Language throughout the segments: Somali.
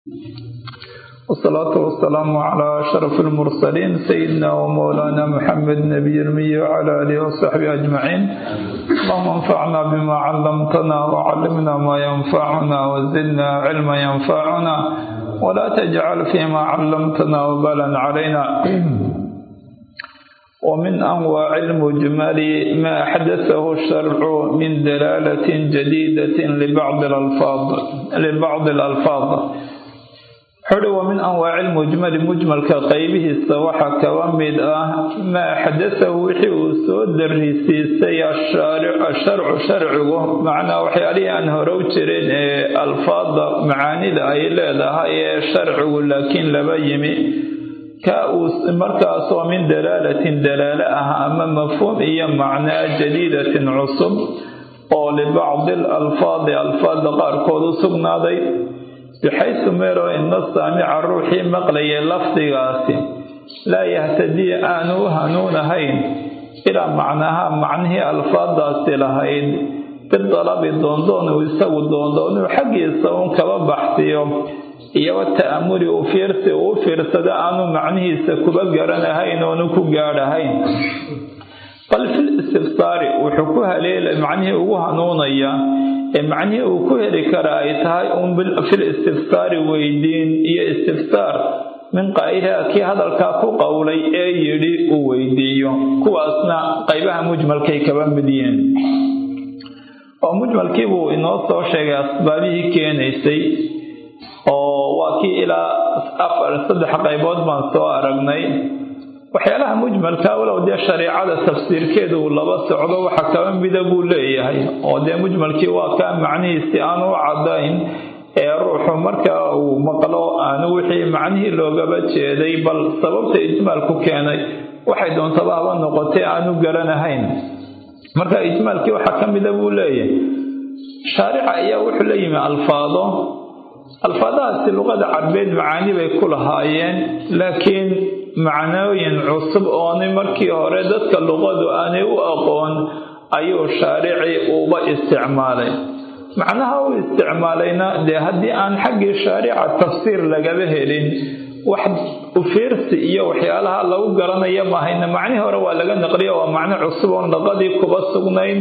والصلاة والسلام على أشرف المرسلين سيدنا ومولانا محمد نبي المي وعلى آله وصحبه أجمعين اللهم انفعنا بما علمتنا وعلمنا ما ينفعنا وزدنا علما ينفعنا ولا تجعل فيما علمتنا وبالا علينا ومن أنواع المجمل ما حدثه الشرع من دلالة جديدة لبعض الألفاظ لبعض الألفاظ xuri wa min anwaaci lmujmali mujmalka qaybihiisa waxaa kaba mid ah maa xadasahu wixii uu soo darisiisay asharcu sharcigu macnaa waxyaalihii aan hore u jirin ee alfaada macaanida ay leedahay ee sharcigu laakiin laba yimi ka uu markaasoo min dalaalatin dalaale ah ama mafhuum iyo macnaa jadiidatin cusub oo libacdi alalfaadi alfaada qaarkood u sugnaaday bixaysu meelo ina saamica ruuxii maqlayay lafdigaasi laa yahtadii aanu u hanuunahayn ilaa macnaha macnihii alfaadaasi lahayd bidalabi doondoon uu isagu doondoonuu xaggiisa uun kaba baxsiyo iyo wata'amuli uu fiirsi uu u fiirsado aanu macnihiisa kuba garanahayn oonu ku gaadhahayn bal fil istifsaari wuxuu ku haleela macnihii ugu hanuunaya ee macnihii uu ku heli kara ay tahay uun fil istifsaari weydiin iyo istifsaar min qaa'iliha kii hadalkaa ku qowlay ee yidhi uu weydiiyo kuwaasna qaybaha mujmalkay kaba mid yihiin oo mujmalkii buu inoo soo sheegay asbaabihii keenaysay oo waa kii ilaa afar saddex qaybood baan soo aragnay waxyaalaha mujmalka walow dee shareicada tafsiirkeeda uu laba socdo waxa kaba mida buu leeyahay oo dee mujmalkii waa kaa macnihiisi aanu u cadayn ee ruuxu marka uu maqlo aanu wixii macnihii loogaba jeeday bal sababta ijmaalku keenay waxay doontaba haba noqotay aanu garanahayn marka ijmaalkii waxaa ka mida buu leeyahay shaarica ayaa wuxuu la yimi alfaado alfaadahaasi luqada carbeed macaani bay ku lahaayeen laakiin macnooyin cusub oonay markii hore dadka luqadu aanay u aqoon ayuu shaarici uba isticmaalay macnaha u isticmaalayna dee haddii aan xaggii shaarica tafsiir lagaba helin wax ufiirsi iyo waxyaalaha lagu garanaya mahayna macnihii hore waa laga naqliya waa macno cusub oon luqadii kuba sugnayn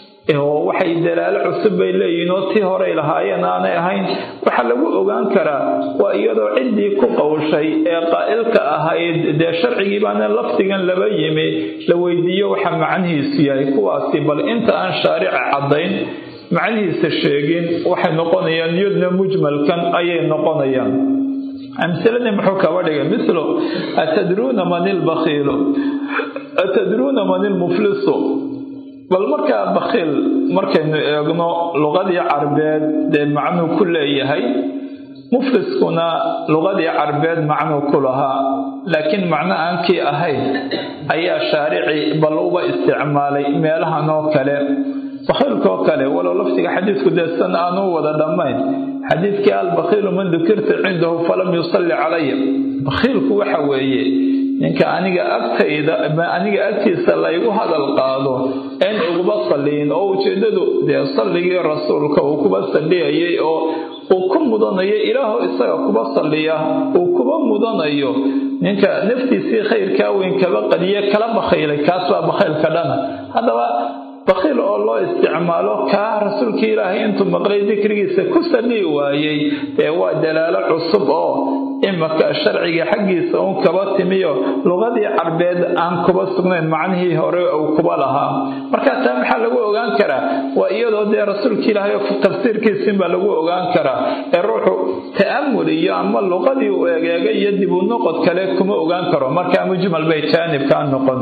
oo waxay dalaalo cusub bay leeyihiin oo tii horey lahaayeen aanay ahayn waxaa lagu ogaan karaa waa iyadoo ciddii ku qowshay ee qaa'ilka ahayd dee sharcigii baana lafdigan laba yimi la weydiiyo waxa macnihiisu yahay kuwaasi bal inta aan shaarica caddayn macnihiisa sheegin waxay noqonayaan iyadna mujmalkan ayay noqonayaan amsiladii muxuu kaba dhigay mislo atadruuna man ilbakhiilu atadruuna man ilmuflisu bal markaa bakhiil markaynu eegno luqadii carbeed dee macnuu ku leeyahay mufliskuna luqadii carbeed macnuu ku lahaa laakiin macno aan kii ahayn ayaa shaarici bal uba isticmaalay meelahan oo kale bakhiilkaoo kale walow laftiga xadiidku deesan aanu wada dhammayn xadiidkii albakhiilu man dukirta cindahu falam yusalli calaya bakhiilku waxa weeye ninka aniga agtayda aniga agtiisa laygu hadal qaado een uguba salliyin oo ujeedadu dee salligii rasuulka uu kuba salliyayay oo uu ku mudanayo ilaaho isaga kuba salliya uu kuba mudanayo ninka naftiisii khayrkaa weyn kaba qadiye kala bakhiilay kaas baa bakhiilka dhana haddaba bakhiil oo loo isticmaalo kaa rasuulkii ilaahay intuu maqlay dikrigiisa ku salliyi waayey dee waa dalaalo cusub oo imaka sharciga xaggiisa uun kaba timiyo luqadii carbeed aan kuba sugnayn macnihii hore uu kuba lahaa marka taa maxaa lagu ogaan karaa waa iyadoo dee rasuulka ilaahay tafsiirkiisinbaa lagu ogaan karaa ee ruuxu ta'amul iyo ama luqadii uu egeegay iyo dib u noqod kale kuma ogaan karo markaa mujmal bay jaanibkaa noqon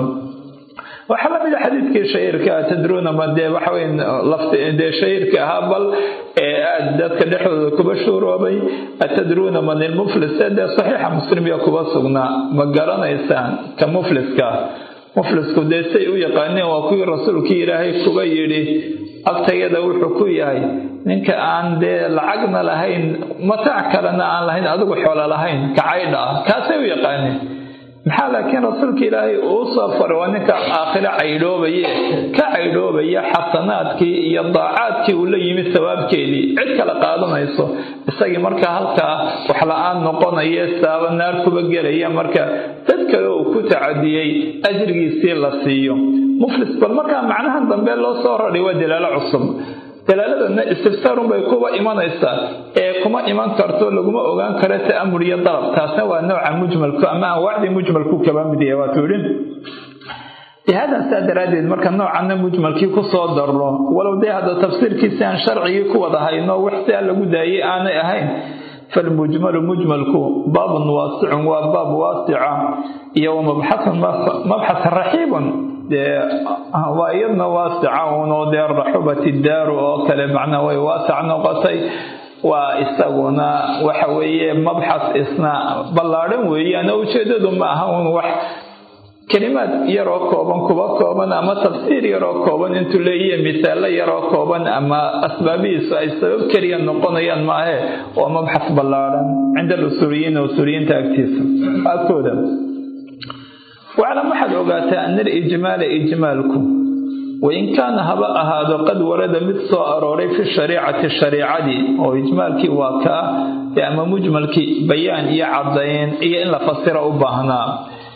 waxaa lamid a xadiidkii shahiirka tadruuna ma dee waxaweyn lafti dee shahiirka ahaa bal ee aada dadka dhexdooda kuba shuuroobay atadruuna man ilmuflis ee dee saxiixa muslimiya kuba sugnaa ma garanaysaan ka mufliska muflisku dee say u yaqaaneen waa kuwii rasuulkii ilaahay kuba yidhi agtayada wuxuu ku yahay ninka aan dee lacagna lahayn mataac kalena aan lahayn adigu xoolo lahayn kacaydha ah kaasay u yaqaaneen maxaa laakiin rasuulka ilaahay uu soo faray waa ninka aakhiro caydhoobaye ka caydhoobaya xasanaadkii iyo daacaadkii uu la yimid sawaabkeedii cid kale qaadanayso isagii markaa halkaa wax la-aan noqonaya saaba naar kuba gelaya marka dad kale uu ku tacadiyey ajrigiisii la siiyo muflis bal markaa macnahan dambe loo soo raray waa dalaalo cusub dalaaladana istifsaarun bay kuba imanaysaa ee kuma iman karto laguma ogaan karo ta'amul iyo dalab taasna waa nooca mujmalku ama anwaacdii mujmalku kaba mid yahay waatuu yidhi lihaada saa daraaddeed marka noocanna mujmalkii kusoo darno walow dee hadda tafsiirkiisi aan sharcigii ku wada hayno wax siaa lagu daayay aanay ahayn falmujmalu mujmalku baabun waasicun waa baab waasica iyo wamabxasun mabxas raxiibun dee waa iyadna waasica unoo dee raxubati daaru oo kale macnaa way waasac noqotay waa isaguna waxa weeye mabxas isna ballaadhan weeyaan oo ujeedadu ma aha un wax kelimaad yaroo kooban kuba kooban ama tafsiir yaroo kooban intuu leeyihiy misaalo yaroo kooban ama asbaabihiisu ay sabab keliya noqonayaan maahe waa mabxas ballaadhan cinda alusuuliyiin usuuliyiinta agtiisa agtooda waclam waxaad ogaataa ana alijmaala ijmaalku wain kaana haba ahaado qad warada mid soo arooray fi shariicati shariicadii oo ijmaalkii waa ka ah ama mujmalkii bayaan iyo caddayn iyo in la fasiro u baahnaa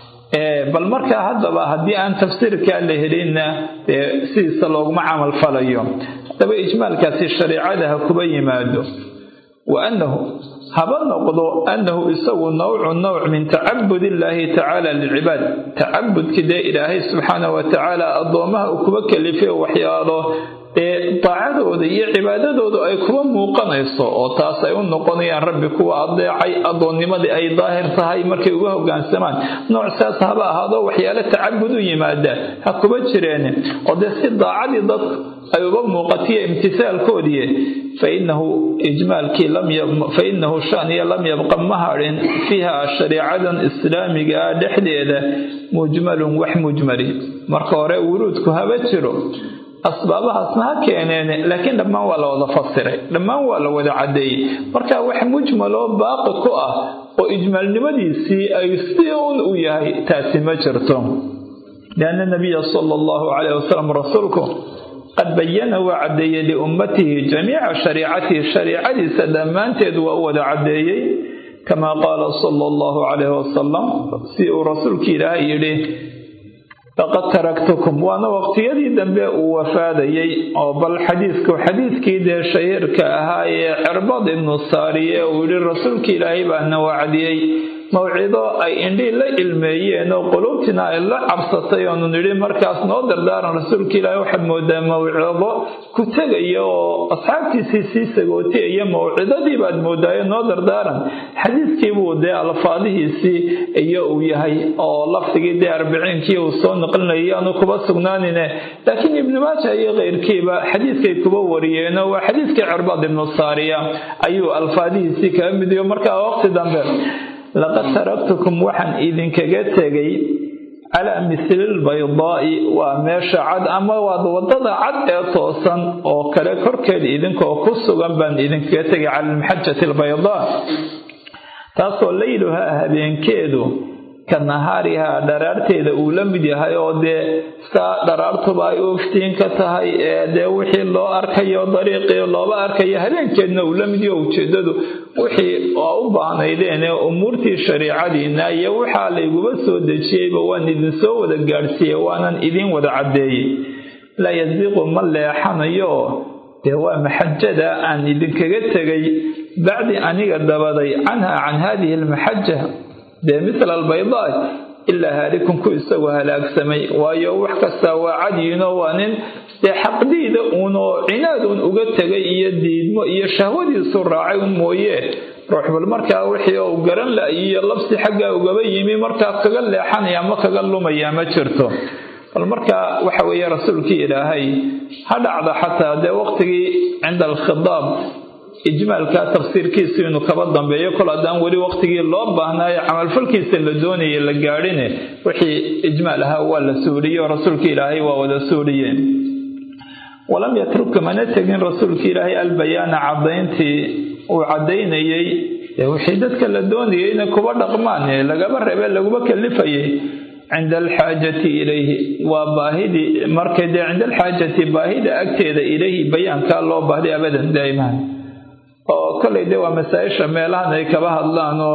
bal markaa haddaba haddii aan tafsiirkaa la helinna dee sidiisa looguma camal falayo haddaba ijmaalkaasi shariicada ha kuba yimaado wa annahu haba noqdo annahu isagu nawcu nawc min tacabud illaahi tacaala lilcibaad tacabudkii dee ilaahay subxaana wa tacaala addoomaha uu kuba kalifay waxyaalo ee daacadooda iyo cibaadadoodu ay kuba muuqanayso oo taas ay u noqonayaan rabbi kuwa adeecay addoonnimadii ay daahir tahay markay uga hogaansamaan nooc saas haba ahaado waxyaalo tacabud u yimaada ha kuba jireen oo dee si daacadii dadku ay uga muuqatiyo imtisaalkoodii fainahu ijmaalkii fainahu shaniya lam yabqa ma hadhin fiiha shariicadan islaamiga ah dhexdeeda mujmalun wax mujmali marka hore wuruudku haba jiro asbaabahaasna ha keeneen laakiin dhammaan waa la wada fasiray dhammaan waa la wada caddeeyey marka wax mujmaloo baaqi ku ah oo ijmaalnimadiisii ay si un u yahay taasi ma jirto lianna nabiya sala allahu calayh wasalam rasuulku qad bayana waa caddeeyey liummatihi jamiica shariicatihi shariicadiisa dhammaanteed waa u wada caddeeyey kamaa qaala sala allahu calayhi wasalam si uu rasuulki ilaahay yidhi laqad taraktukum waana waqtiyadii dambe uu wafaadayey oo bal xadiisku xadiiskii dee shahiirka ahaa ee cirbad ibnu saariye uu yidhi rasuulki ilaahay baana wacdiyey mawcido ay indhii la ilmeeyeen oo quluubtina ay la cabsatay oonu nidhi markaas noo dardaaran rasuulka ilaahay waxaad moodaa mawcido ku tegaya oo asxaabtiisii sii sagootiyaya mawcidadii baad moodaayo noo dardaaran xadiiskiibuu dee alfaadihiisii iyo uu yahay oo lafdigii dee arbiciinkii uu soo naqlinayay aanu kuba sugnaanine laakiin ibnu maaja iyo keyrkiiba xadiiskay kuba wariyeenoo waa xadiiskii cirbaad ibnu saariya ayuu alfaadihiisii kaga midiyo markaa waqti dambe laqad taraktukum waxaan idinkaga tegay calaa misli lbaydaa'i waa meesha cad ama waad waddada cad ee toosan oo kale korkeed idinkoo ku sugan baan idinkaga tegay cala almaxajati albaydaa taasoo layluhaa habeenkeedu ka nahaarihaa dharaarteeda uu la mid yahay oo dee saa dharaartuba ay u iftiin ka tahay ee dee wixii loo arkayo dariiqii looba arkayo habeenkeedna uu la mid yaho ujeedadu wixii oo u baahnaydeen ee umuurtii shariicadiina iyo waxaa layguba soo dejiyeyba waan idinsoo wada gaadhsiiyey waanan idiin wada caddeeyey laa yasiiqu ma leexanayo dee waa maxajada aan idinkaga tegay bacdi aniga dabaday canha can haadihi almaxaja dee misla albaydaa ilaa haalikun ku isagu halaagsamay waayo wax kastaa waa cadyiinoo waa nin dee xaqdiida uunoo cinaad uun uga tegay iyo diidmo iyo shahwadiisu raacay un mooye ruux bal markaa wixii uu garan la iyo labsi xaggaa ugaba yimi markaa kaga leexanaya ama kaga lumaya ma jirto bal markaa waxa weeye rasuulkii ilaahay ha dhacda xataa dee waqtigii cinda alkhidaab ijmaalka tafsiirkiisu inuu kaba dambeeyo kol haddaan weli waqtigii loo baahnaayo camalfalkiisa la doonaya la gaadhine wixii ijmaal ahaa waa la suuliyey oo rasuulka ilaahay waa wada suuliyeen walam yatruk mana tegin rasuulka ilaahay albayaana caddayntii uu caddaynayey wixii dadka la doonayay inay kuba dhaqmaan ee lagaba rebe laguma kalifayay cinda alxaajati ilayhi waa baahidii markay dee cinda alxaajati baahida agteeda ilayhi bayaankaa loo baahday abadan daa'imaan oo kollay dee waa masaa-isha meelahan ay kaba hadlaan oo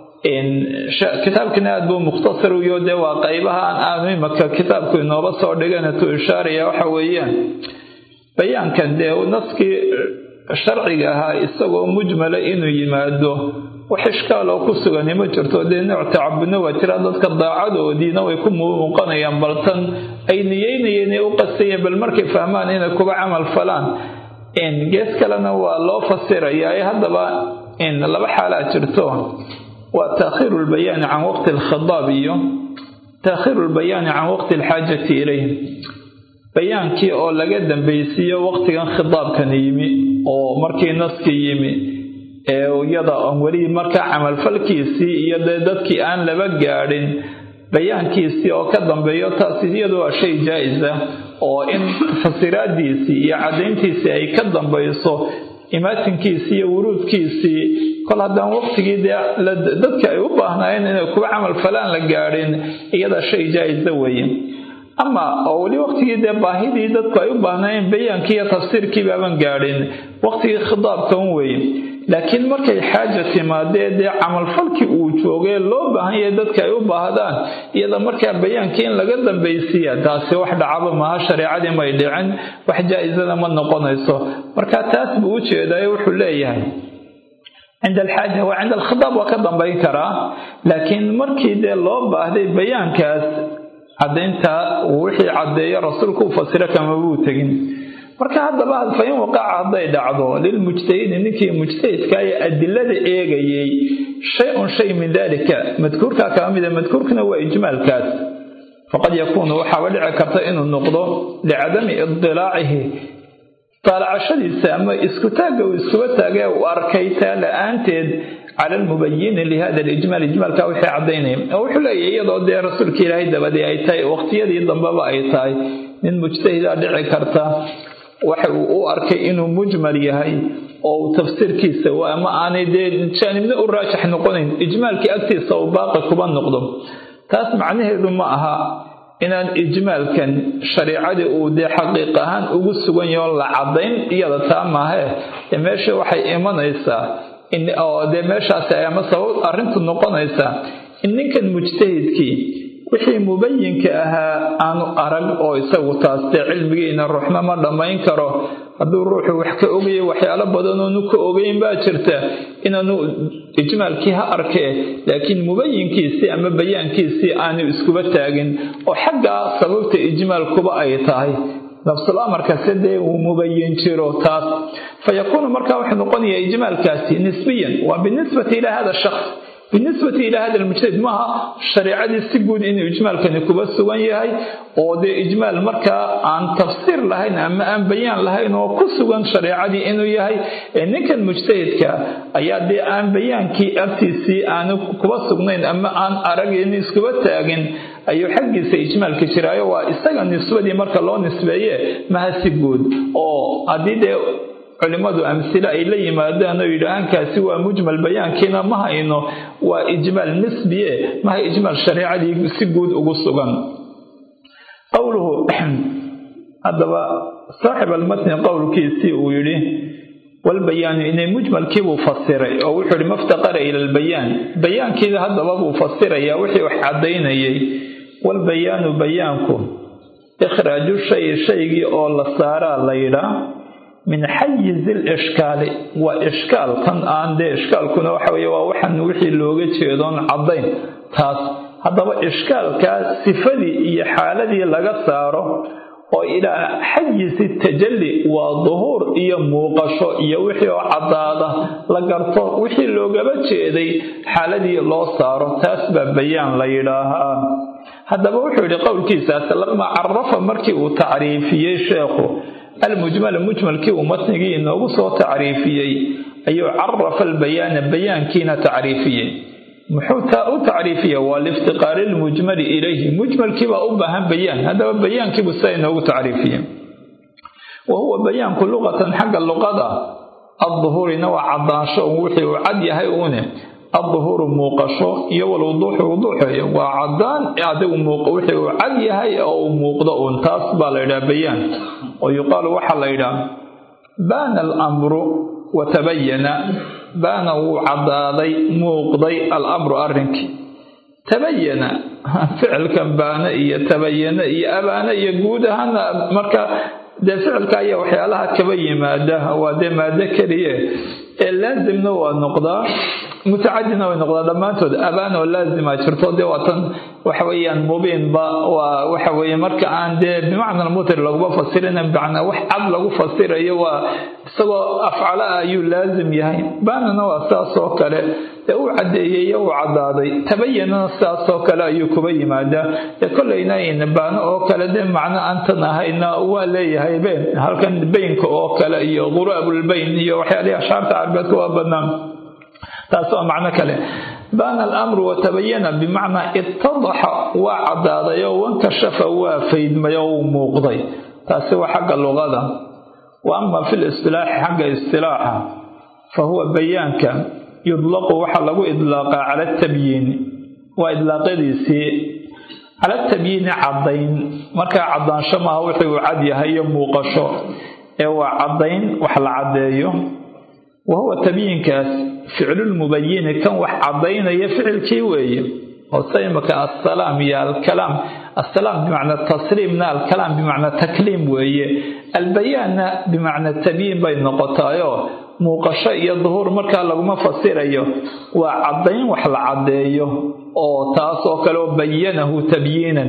kitaabkina aada buu mukhtasar uyo dee waa qaybahaan aanu imaka kitaabku inooba soo dhiganatuu ishaaraya waxa weeyaan bayaankan dee naskii sharciga ahaa isagoo mujmala inuu yimaado wax ishkaaloo ku sugani ma jirto dee nooc tacabudna waa jira dadka daacadoodiina way ku muuqanayaan baltan ay niyeynayeen ee u qastayeen bal markay fahmaan inay kuba camal falaan gees kalena waa loo fasirayaa ee haddaba laba xaalaa jirto waa taakhiiru lbayaani can waqti alkhidaab iyo taakhiiru lbayaani can waqti alxaajati ilayh bayaankii oo laga dambaysiiyo waqtigan khidaabkan yimi oo markii naskii yimi ee iyada on weli markaa camalfalkiisii iyo dee dadkii aan laba gaadhin bayaankiisii oo ka dambeeyo taasi iyadu waa shay jaa-isa oo in fasiraadiisii iyo caddayntiisii ay ka dambayso imaatinkiisii iyo wuruudkiisii kol haddaan waqtigii dee dadka ay u baahnaayeen inay kuwa camal falaan la gaadhin iyada shay jaa-isa weeye ama oo weli waqtigii dee baahidii dadku ay u baahnaayeen bayaankii iyo tafsiirkii baaban gaadhin waqtigii khidaabkan weeye laakiin markay xaaja timaadee dee camalfalkii uu joogee loo baahan yahay dadka ay u baahdaan iyada markaa bayaankii in laga dambaysiiya taasi wax dhacaba maaha shareecadii may dhicin wax jaa-isada ma noqonayso marka taas buu u jeedayo wuxuu leeyahay cinda alxaaja waa cinda alkhitaab waa ka dambayn karaa laakiin markii dee loo baahday bayaankaas caddaynta wixii caddeeyo rasuulku u fasiro kama buu tegin marka haddaba fa in waqaca hadday dhacdo lilmujtahidi ninkii mujtahidka ee adilada eegayay shay-un shay min dalika madkuurkaa kala mida madkuurkuna waa ijmaalkaas faqad yakuunu waxaaba dhici karta inuu noqdo licadami idilaacihi daalacashadiisa ama isku taagga uu iskuba taagee uu arkay taa la-aanteed cala almubayini lihada alijmaal ijmaalka wixii caddaynaya oo wuxuu leeyahy iyadoo dee rasuulka ilaahay dabadii ay tahay waqtiyadii dambeba ay tahay nin mujtahidaa dhici karta waxa uu u arkay inuu mujmal yahay oo uu tafsiirkiisa ama aanay dee jaanibna u raajax noqonayn ijmaalkii agtiisa uu baaqi kuba noqdo taas macnaheedu ma aha inaan ijmaalkan shariicadii uu dee xaqiiq ahaan ugu sugan yaho la caddayn iyada taa maahee dee meesha waxay imanaysaa oo dee meeshaasi ama sabab arrintu noqonaysaa in ninkan mujtahidkii wixii mubayinka ahaa aanu arag oo isagu taas dee cilmigiina ruuxna ma dhammayn karo hadduu ruuxu wax ka ogaya waxyaalo badanoonu ka ogeyn baa jirta inaanu ijmaalkii ha arkee laakiin mubayinkiisii ama bayaankiisii aanu iskuba taagin oo xaggaa sababta ijmaalkuba ay tahay nafsul amarkase dee uu mubayin jiro taas fa yakuunu markaa wuxuu noqonayaa ijmaalkaasi nisbiyan waa binisbati ilaa hada shaks binisbati ilaa hada almujtahid maaha shareecadii si guud inuu ijmaalkani kuba sugan yahay oo dee ijmaal markaa aan tafsiir lahayn ama aan bayaan lahayn oo ku sugan shareecadii inuu yahay ee ninkan mujtahidka ayaa dee aan bayaankii agtiisii aanu kuba sugnayn ama aan aragin iskuba taagin ayuu xaggiisa ijmaalka jiraayo waa isaga nisbadii marka loo nisbeeye maha si guud oo haddii dee culimmadu amsile ay la yimaadaan oo yidhaahaan kaasi waa mujmal bayaankiina ma hayno waa ijmaal nisbiye maha ijmaal shareecadii si guud ugu sugan qowluhu haddaba saaxib almatni qowlkiisii uu yidhi walbayaanu inay mujmalkiibuu fasiray oo wuxuu yihi maftaqara ila albayaan bayaankiida haddaba buu fasirayaa wixii wax caddaynayay walbayaanu bayaanku ikhraaju shay shaygii oo la saaraa la yidhaa min xayizi lishkaali waa ishkaal tan aan dee ishkaalkuna waxa weye waa waxan wixii looga jeedoon caddayn taas haddaba ishkaalkaa sifadii iyo xaaladii laga saaro oo ilaa xayizi tajalli waa duhuur iyo muuqasho iyo wixii oo caddaada la garto wixii loogaba jeeday xaaladii loo saaro taas baa bayaan la yidhaahaa haddaba wuxuu yidhi qowlkiisaas lama carafa markii uu tacriifiyey sheekhu almujmala mujmalkii uu matnigii inoogu soo tacriifiyey ayuu carafa albayaana bayaankiina tacriifiyey muxuu taa u tacriifiya waa liiftiqaari lmujmali ilayhi mujmalkiibaa u baahan bayaan haddaba bayaankiibuu sidaa inoogu tacriifiye wa huwa bayaanku luqatan xagga luqada adduhuurina waa caddaansho un wixii uu cad yahay uune adduhuuru muuqasho iyo walwuduuxu wuduuxeeyo waa caddaan adigu wixii uu cad yahay oo uu muuqdo uun taas baa la yidhaha bayaan oo yuqaalu waxaa la yidhaha baana alamru wa tabayana baana wuu caddaaday muuqday alamru arrinkii tabayana ficilkan baana iyo tabayana iyo abaana iyo guud ahaana marka dee ficilka ayaa waxyaalaha kaba yimaada waa dee maado keliye ee laasimna waa noqdaa mutacadina way noqdaa dhammaantood abaan oo laazima jirto dee waatan waxa weeyaan mubiinba waa waxa weeye marka aan dee bimacna mutir laguma fasirina bimacnaa wax cad lagu fasirayo waa isagoo afcala ah ayuu laazim yahay baanana waa saas oo kale ee uu caddeeyey uu caddaaday tabayanana sidaas oo kale ayuu kuba yimaadaa ee kollayna baano oo kale dee macno aantan ahayna waa leeyahay been halkan beynka oo kale iyo quraabulbeyn iyo waxyaalihii ashaarta carbeedka waa bannaan taas waa macno kale baana alamru watabayana bimacnaa ittadaxa waa caddaaday oo wankashafa waa faydmay oo uu muuqday taasi waa xagga luqada wa ama fi listilaaxi xagga istilaaxa fa huwa bayaanka yudlaqu waxaa lagu idlaaqaa cala atabyiini waa idlaaqyadiisii cala tabyiini caddayn markaa caddaansho maaha wixii uu cad yahay iyo muuqasho ee waa caddayn wax la caddeeyo wa huwa tabyiinkaas ficlulmubayini kan wax caddaynaya ficilkii weeye hoose imaka assalaam iyo alkalaam assalaam bimacna tasliimna alkalaam bimacna takliim weeye albayaanna bimacna tabyiin bay noqotaayoo muuqasho iyo duhuur markaa laguma fasirayo waa caddayn wax la caddeeyo oo taas oo kale oo bayanahu tabyiinan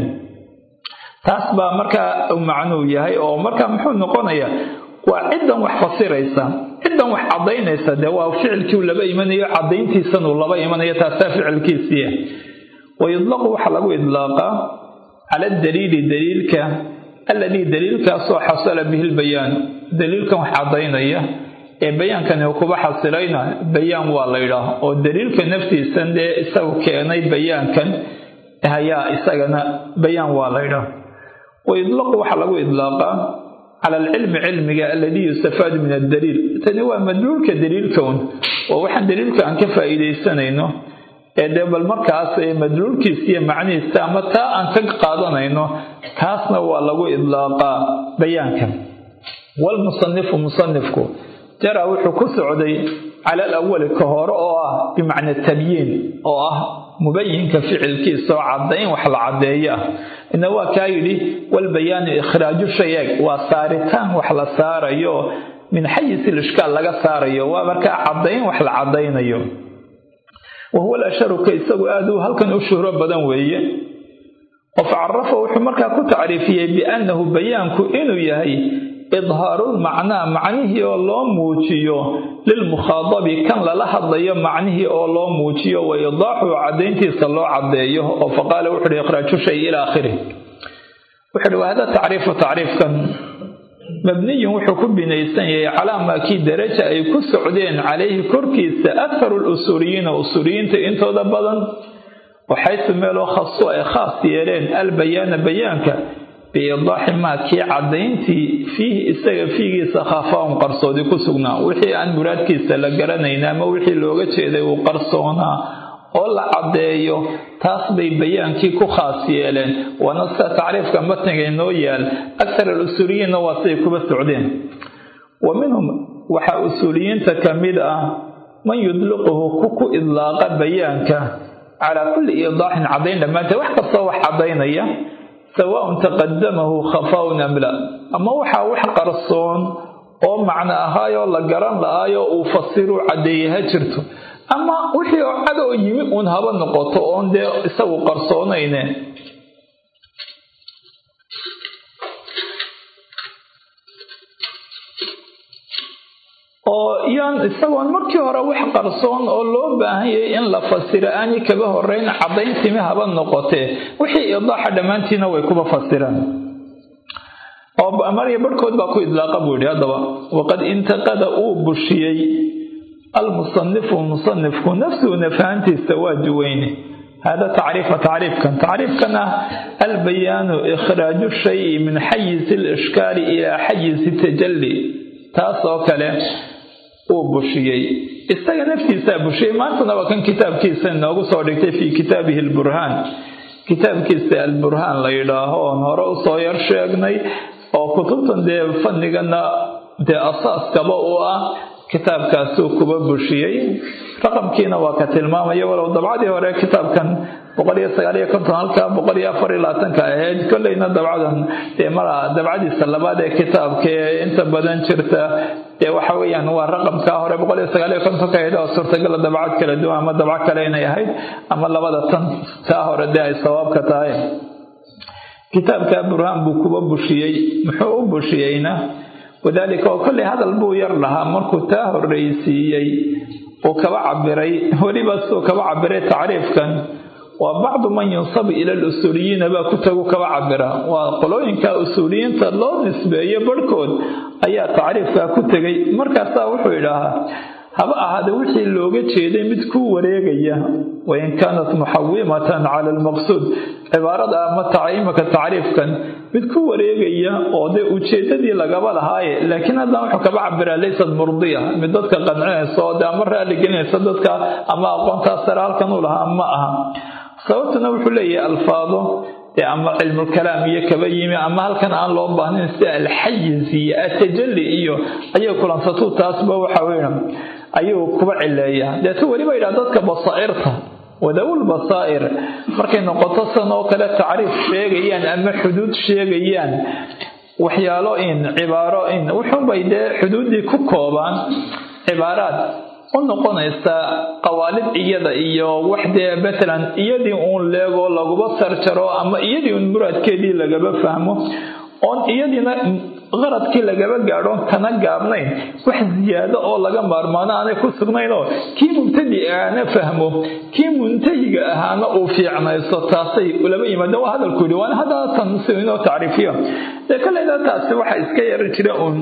taas baa markaa macnuu yahay oo markaa muxuu noqonayaa waa ciddan wax fasiraysa ciddan wax caddaynaysa dee waa ficilkiiu laba imanayo caddayntiisanuu laba imanayo taasaa ficilkiisiia wayudlaqu waxaa lagu idlaaqaa cala daliili daliilka alladii daliilkaasoo xasala bihi lbayaanu daliilkan wax caddaynaya ee bayaankani uu kuba xasilayna bayaan waa la ydhaah oo daliilka naftiisan dee isagu keenay bayaankan ayaa isagana bayaan waa la ydhaah wayudlaqu waxaa lagu idlaaqaa cala alcilmi cilmiga aladii yustafaadu min addaliil tani waa madluulka daliilka un oo waxaan daliilka aan ka faa'iidaysanayno ee dee bal markaas madluulkiisa iyo macnihiisa ama taa aan ka qaadanayno kaasna waa lagu idlaaqaa bayaankan walmusanifu musanifku jaraa wuxuu ku socday cala alawali ka hore oo ah bimacna tabyiin oo ah mubayinka ficilkiisa oo caddayn wax la caddeeyo ah ina waa kaa yidhi walbayaanu ikhraaju shayeeg waa saaritaan wax la saarayo min xayisi lishkaal laga saarayo waa markaa caddayn wax la caddaynayo wa huwa alasharuka isagu aad uu halkan u shuhro badan weeye oo facarafa wuxuu markaa ku tacriifiyey biannahu bayaanku inuu yahay idhaarulmacnaa macnihii oo loo muujiyo lilmukhaadabi kan lala hadlayo macnihii oo loo muujiyo wa idaaxu caddayntiisa loo caddeeyo oo faqaala wuxu uhi ikhraaju shay ila aakhirih wuxu uhi wahada tacriifu tacriifkan mabniyun wuxuu ku binaysan yahay calaa maa kii daraja ay ku socdeen calayhi korkiisa akharu lusuuliyiina usuuliyiinta intooda badan waxaysu meeloo khaso ay khaas yeeleen albayaana bayaanka biidaaxi maa kii caddayntii fiihi isaga fiigiisa khaafaun qarsoodi ku sugnaa wixii aan muraadkiisa la garanayn ama wixii looga jeeday uu qarsoonaa oo la caddeeyo taas bay bayaankii ku khaas yeeleen waana sida tacriifka matniga inoo yaal akhar alusuuliyiinna waa siday kuba socdeen wa minhum waxaa usuuliyiinta ka mid ah man yudliquhu ku ku idlaaqa bayaanka calaa kulli iidaaxin caddayn dhammaanteed wax kastoo wax caddaynaya sawaaun taqadamahu khafaun am la ama waxaa wax qarsoon oo macno ahaayoo la garan la-aayoo uu fasiruu caddeeyey ha jirto ama wixii oo cadoo yimi uun haba noqoto oon dee isagu qarsoonayne oo yaan isagoon markii hore wax qarsoon oo loo baahan yahay in la fasiro aanay kaba horeyn cadayntimi haba noqotee wixii idaaxa dhammaantiina way kuba fasiraan oo marya barhkood baa ku idlaaqa buu yidhi haddaba waqad intaqada uu bushiyey almusanifu musanifku nafsuhu nafahantiisa waa duweyne hada tacriifa tacriifkan tacriifkan ah albayaanu ikhraaju shayi min xayisi alishkaali ilaa xayisi tajalli taas oo kale uu bushiyey isaga naftiisaa bushiyey maantana waa kan kitaabkiisa inoogu soo dhigtay fii kitaabihi alburhaan kitaabkiisa alburhaan la yidhaaho oon hore usoo yar sheegnay oo kutubtan dee fanigana dee asaaskaba u ah kitaabkaasuu kuba bushiyey raqamkiina waa ka tilmaamaya walow dabcadii hore kitaabkan boqol iyo sagaal iyo konton halkaa boqol iyo afar iyo labaatanka ahayd kolleyna dabcadan dee mara dabcadiisa labaad ee kitaabka ee inta badan jirta dee waxa weeyaan waa raqamkaa hore boqol iyo sagaal iyo kontonka ahayd oo suurtagala dabcad kala duwan ama dabco kale inay ahayd ama labada tan taa hore dee ay sawaabka tahay kitaabka burhaan buu kuba bushiyey muxuu u bushiyeyna wadaalika oo kolley hadal buu yar lahaa markuu taa horreysiiyey uu kaba cabiray weliba suu kaba cabiray tacriifkan waa bacdu man yunsabu ila alusuuliyiina baa ku tagu kaba cabira waa qolooyinka usuuliyiinta loo nisbeeyo barhkood ayaa tacriifkaa ku tegay markaasaa wuxuu idhaahaa haba ahaade wixii looga jeeday mid ku wareegaya wain kaanat muxawimatan cala almaqsuud cibaarada ama imaka tacriifkan mid ku wareegaya oo dee ujeedadii lagaba lahaaye laakiin haddana wuxuu kaba cabiraa laysat murdiya mid dadka qancinaysa oo dee ama raali gelinaysa dadka ama aqoontaas sare halkan u lahaa ma aha sababtuna wuxuu leeyahay alfaado dee ama cilmulkalaam iyo kaba yimi ama halkan aan loo baahnayn sida alxayiz iyo atajalli iyo ayay kulansatuu taasba waxa weya ayuu kuba cileeyaa deetu weliba yidhaha dadka basaa'irta wadawul basaa'ir markay noqoto san oo kale tacriif sheegayaan ama xuduud sheegayaan waxyaalo in cibaaro in wuxuunbay dee xuduuddii ku koobaan cibaaraad u noqonaysa qawaalid iyada iyo wax dee matalan iyadii uun leegoo laguba sarjaro ama iyadii uun muraadkeedii lagaba fahmo oon iyadiina qaradkii lagaba gaadhoon kana gaabnayn wax ziyaado oo laga maarmaano aanay ku sugnaynoo kii mubtadi aana fahmo kii muntahiga ahaana uu fiicnayso taasay ulaba yimaadeen waa hadalku yidhi waana haddaasan si inoo tacriifiyo dee koleyda taasi waxa iska yari jira uun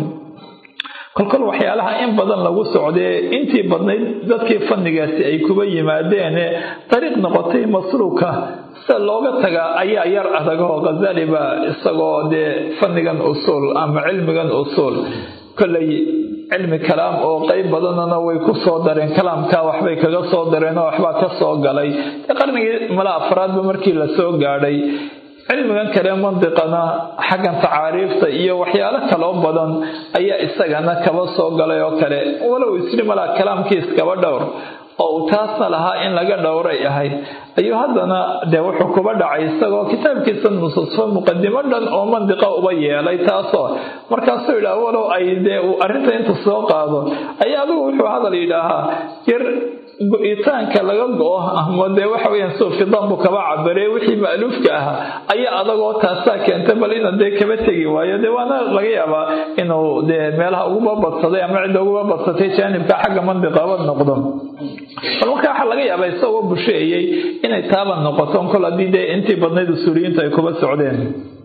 kolkol waxyaalaha in badan lagu socdee intii badnayd dadkii fannigaasi ay kuba yimaadeene dariiq noqotay masruuka sida looga tagaa ayaa yar adagoo khazali baa isagoo dee fannigan usuul ama cilmigan usuul kolley cilmi kalaam oo qeyb badanana way ku soo dareen kalaamkaa waxbay kaga soo dareen oo waxbaa ka soo galay qarnigii mala afraadba markii la soo gaadhay cilmigan kale mandiqana xaggan tacaariifta iyo waxyaalo kaloo badan ayaa isagana kaba soo galay oo kale walow isri malaa kalaamkiis kaba dhowr oo uu taasna lahaa in laga dhowray ahayd ayuu haddana dee wuxuu kuba dhacay isagoo kitaabkiisa nususfo muqadimo dhan oo mandiqa uba yeelay taasoo markaasuu yidhaha walow ay dee uu arrinta inta soo qaado ayaa adigu wuxuu hadal yidhaahaa yar go-itaanka laga go-o ama dee waxa weyaan suu fidan buu kaba cabirey wixii ma'luufka ahaa ayaa adagoo taasaa keentay bal ina dee kaba tegi waayo dee waana laga yaabaa inuu dee meelaha uguba badsaday ama cidda uguba badsatay jaanibka xagga mandiqaba noqdo bal marka waxaa laga yaabaa isagoo busheeyey inay taaba noqoto kol haddii dee intii badnayd usuuliyiintu ay kuba socdeen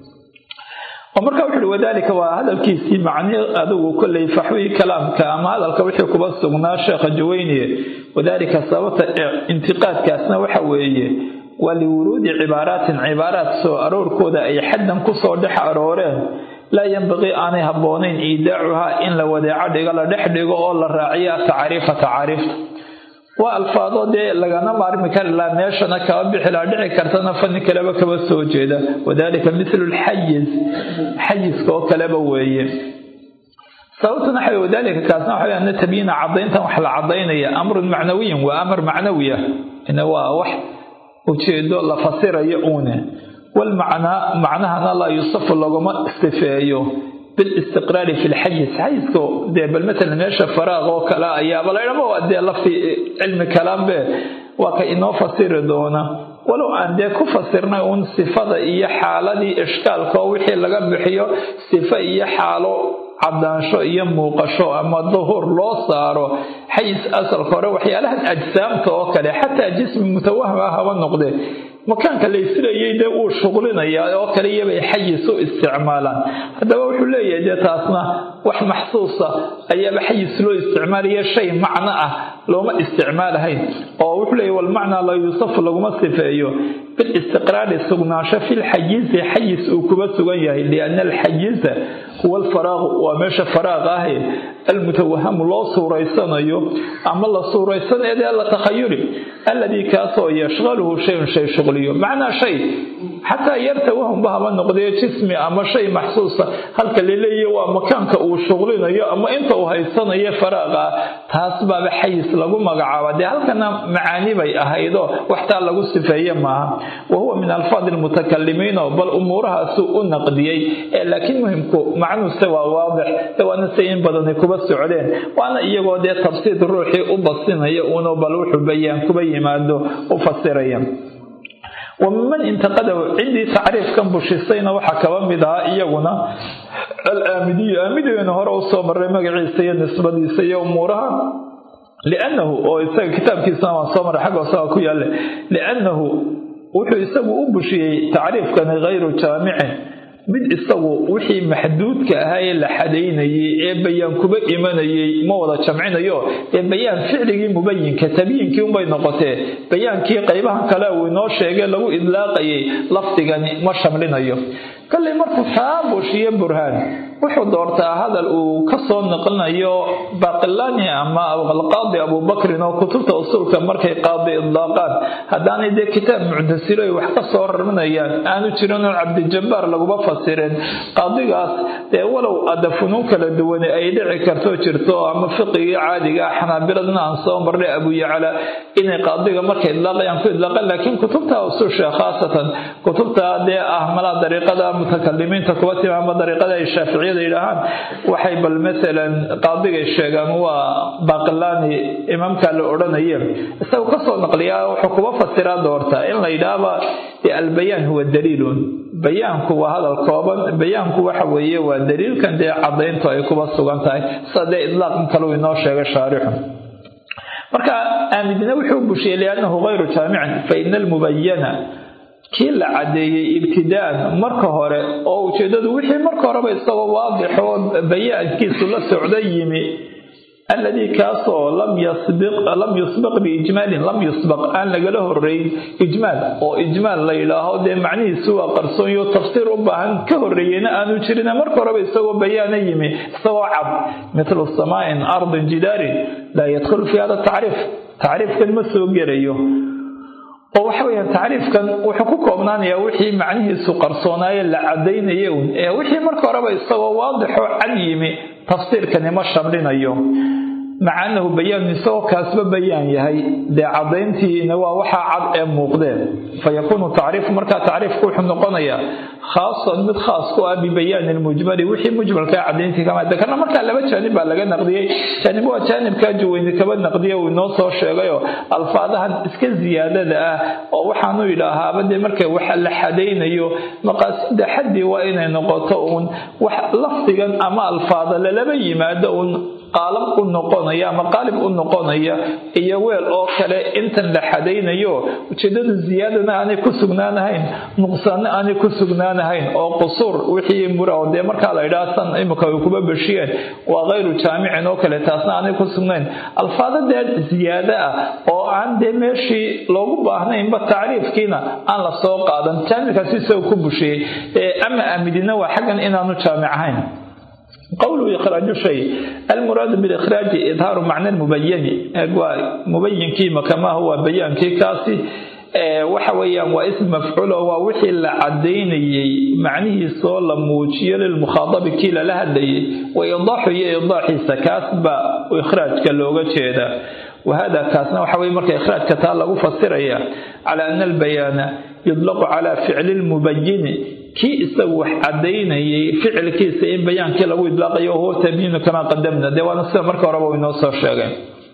oo marka wuxu uhi wadaalika waa hadalkiisii macni adigu kolley faxwii kalaamka ama hadalka wixii kuba sugnaa sheekha jaweyniye wadaalika sababta intiqaadkaasna waxa weeye waa liwuruudi cibaaraatin cibaaraat soo aroorkooda ay xaddan kusoo dhex arooreen laa yanbaqii aanay habboonayn iidaacuhaa in la wadeeco dhigo la dhex dhigo oo la raaciya tacaariifa tacaariifta waa alfaado dee lagana maarmi kari laha meeshana kaba bixi laha dhici kartana fanni kaleba kaba soo jeeda wadalika mithlu lxayiz xayiska oo kaleba weeye sababtuna waxa wadalika kaasna waxa ana tabyiina cadayntan wax la cadaynaya amrun macnawiyin waa amar macnawiya ina waa wax ujeedo la fasirayo uune walmacnaa macnahana laa yusafu laguma istifeeyo bilistiqraari fi lxayiz xayiska dee bal matalan meesha faraaq oo kale ayaaba laydhama waa dee lafti cilmi kalaambe waa ka inoo fasiri doona walow aan dee ku fasirnay uun sifada iyo xaaladii ishkaalka oo wixii laga bixiyo sifo iyo xaalo cadaansho iyo muuqasho ama duhur loo saaro xayis asalka hore waxyaalahan ajsaamta oo kale xataa jismi mutawahim ah haba noqde makaanka la islayay dee uu shuqlinayaa oo kale iyabay xayis u isticmaalaan haddaba wuxuu leeyahay dee taasna wax maxsuusa ayaaba xayis loo isticmaalaya shay macno ah looma isticmaalahayn oo wuxuu leeyahy walmacnaa la yuusafu laguma sifeeyo bilistiqraari sugnaansho filxayizi xayis uu kuba sugan yahay liana alxayiza huwa alfaraaqu waa meesha faraaq ahe almutawahamu loo suuraysanayo ama la suuraysaneedee la takhayuli alladii kaasoo yashqaluhu shayun shay shuqliyo macnaa shay xataa yar tawahumba haba noqdee jismi ama shay maxsuusa halka laleeyahy waa makaanka uu shuqlinayo ama inta uu haysanayo faraaqa taas baaba xayis lagu magacaaba dee halkana macaani bay ahaydoo waxtaa lagu sifeeye maaha wa huwa min alfaadi lmutakalimiino bal umuurahaasu u naqdiyey ee laakiin muhimku macnuuse waa waadix ee waana say in badani kuba socdeen waana iyagoo dee tafsiid ruuxii u basinaya uunu bal wuxuu bayaan kuba yimaado u fasiraya wamiman intaqadahu ciddii tacriifkan bushisayna waxaa kaba mid ahaa iyaguna alaamidiyu aamidigeenu hore usoo maray magaciisa iyo nisbadiisa iyo umuuraha liannahu oo isaga kitaabkiisana waan soo maray xagga isaga ku yaale liannahu wuxuu isagu u bushiyey tacriifkani hayru jaamicin mid isagu wixii maxduudka ahaa ee la xadaynayay ee bayaan kuba imanayay ma wada jamcinayo ee bayaan ficligii mubayinka tabyiinkii unbay noqotee bayaankii qaybahan kale uu inoo sheegay lagu idlaaqayay lafdigani ma shamlinayo kollay markuu taa bushiyo burhaan wuxuu doortaa hadal uu ka soo naqlinayo baqilani ama alqaadi abubakrin oo kutubta usuulka markay qaadi idlaaqaan haddaanay dee kitaab muctasilo ay wax ka soo rarminayaan aanu jirin oo cabdijabbaar laguma fasirin qaadigaas dee walow ada funuun kala duwane ay dhici karto jirto ama fiqigii caadiga ah xanaabiladna aan soo marnay abuyacla inay qaadiga markay idlaaqayaan ku idlaaqaan laakiin kutubta usuusha khaasatan kutubta dee ah malaa dariiqada mutakalimiinta kuba timi ama dariiqada ay shaaficiyada yidhaahaan waxay bal masalan qaadigay sheegaan waa baqilani imaamka la odhanaye isagu kasoo naqliyaa wuxuu kuba fasiraa doortaa in la yidhaahba albayaan huwa daliilun bayaanku waa hadal kooban bayaanku waxa weeye waa daliilkan dee cadayntu ay kuba sugan tahay sida dee idlaaqan kaleu inoo sheegay shaarixu marka aamidina wuxuu bushiyey liannahu hayru jaamicin fa ina almubayana kii la cadeeyey ibtidaan marka hore oo ujeedadu wixii marka horeba isagoo waadixoo bayaankiisu la socda yimi alladii kaasoo lam yusbaq biijmaalin lam yusbaq aan lagala horeyn ijmaal oo ijmaal la yidhaaho dee macnihiisu waa qarsoonyo tafsiir u baahan ka horeeyena aanu jirin marka horeba isagoo bayaana yimi isagoo cad mithlu samaain ardin jidaarin laa yadkhulu fi hada tacriif tacriifkan ma soo gelayo oo waxa weyaan tacriifkan wuxuu ku koobnaanayaa wixii macnihiisu qarsoonaaye la cadaynaya un ee wixii marka horeba isagoo waadixoo cad yimi tafsiirkani ma shamlinayo maca annahu bayaanu isagoo kaasba bayaan yahay dee cadayntiina waa waxaa cad ee muuqdeen fa yakuunu tacriifu markaa tacriifku wuxuu noqonayaa khaasan mid khaas ku ah bibayaani lmujmali wixii mujmalkaa cadayntii kama kana markaa laba jaanib baa laga naqdiyey jaanib waa jaanibkaa juweyni kaba naqdiya uu inoo soo sheegayoo alfaadahan iska ziyaadada ah oo waxaanu yidhaahaaba dee marka wax la xadaynayo maqaasida xaddii waa inay noqoto uun wax lafdigan ama alfaada lalaba yimaado uun qaalab u noqonaya ama qaalib u noqonaya iyo weel oo kale intan la xadaynayo ujeedadu ziyaadana aanay ku sugnaanahayn nuqsaanna aanay ku sugnaanahayn oo qusuur wixii mura dee markaa la yidhaha san imika ay kuba beshiyeen waa kayru jaamicin oo kale taasna aanay ku sugnayn alfaada dee ziyaado ah oo aan dee meeshii loogu baahnaynba tacriifkiina aan la soo qaadan jaamickaasi isagoo ku bushiyey ama aamidina waa xaggan inaanu jaamic ahayn qowluhu ikhraaju shay almuraadu bilikhraaji idhaaru macna lmubayani waa mubayinkii makamaha waa bayaankii kaasi waxa weeyaan waa ism mafcuulo waa wixii la cadaynayey macnihiisoo la muujiyo lilmukhaadabi kii lala hadlayay wa idaaxu iyo idaaxiisa kaas baa ikhraajka looga jeedaa wahada kaasna waxa weye marka ikhraajka taa lagu fasiraya cala ana albayaana yudlaqu cala ficli lmubayini kii isagu wax cadaynayay ficilkiisa in bayaankii lagu idlaaqayo huwa tabyiinu kamaa qadamna dee waana sida marka horeba inoo soo sheegay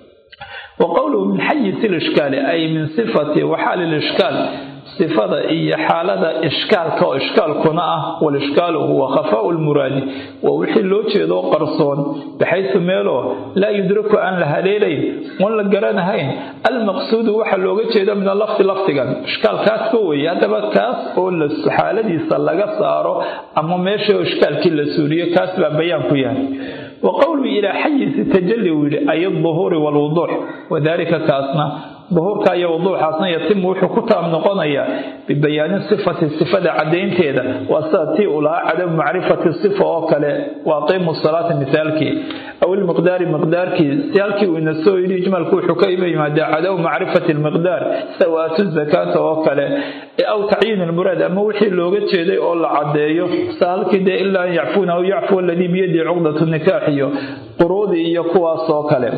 wa qowluhu min xayisi lishkaali ay min sifati waxaali lishkaal sifada iyo xaalada ishkaalka oo ishkaalkuna ah walishkaalu huwa khafaau lmuraadi waa wixii loo jeedo qarsoon baxaysu meeloo laa yudraku aan la haleelayn oon la garanahayn almaqsuudu waxa looga jeedo min alafdi lafdigan ishkaalkaasba weeye haddaba kaas oo xaaladiisa laga saaro ama meesha ishkaalkii la suuriyo kaas baa bayaan ku yahay wa qowluhu ilaa xayisi tajalli uu yidhi ay alduhuuri waalwuduux wadaalika kaasna duhuurka iyo wuduuxaasna yatimu wuxuu ku taam noqonayaa bibayaani sifati sifada caddaynteeda waa sida tii uu lahaa cadamu macrifati sifa oo kale waa qiimu salaati misaalkii aw ilmiqdaari miqdaarkii si halkii uu ina soo yidhi ijmalku wuxuu ka ima yimaadaa cadamu macrifati lmiqdaar sida waatu zakaata oo kale aw tacyiin ilmuraad ama wixii looga jeeday oo la caddeeyo sida halkii dee ilaa an yacfuuna aw yacfu aladii biyadii cuqdatu nikaax iyo quruudii iyo kuwaas oo kale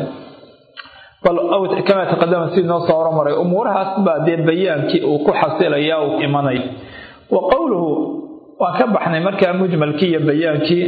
kamaa taqadama sidii noo soo hormaray umuurahaas baa dee bayaankii uu ku xasilaya uu imanay wa qowluhu waan ka baxnay markaa mujmalkii iyo bayaankii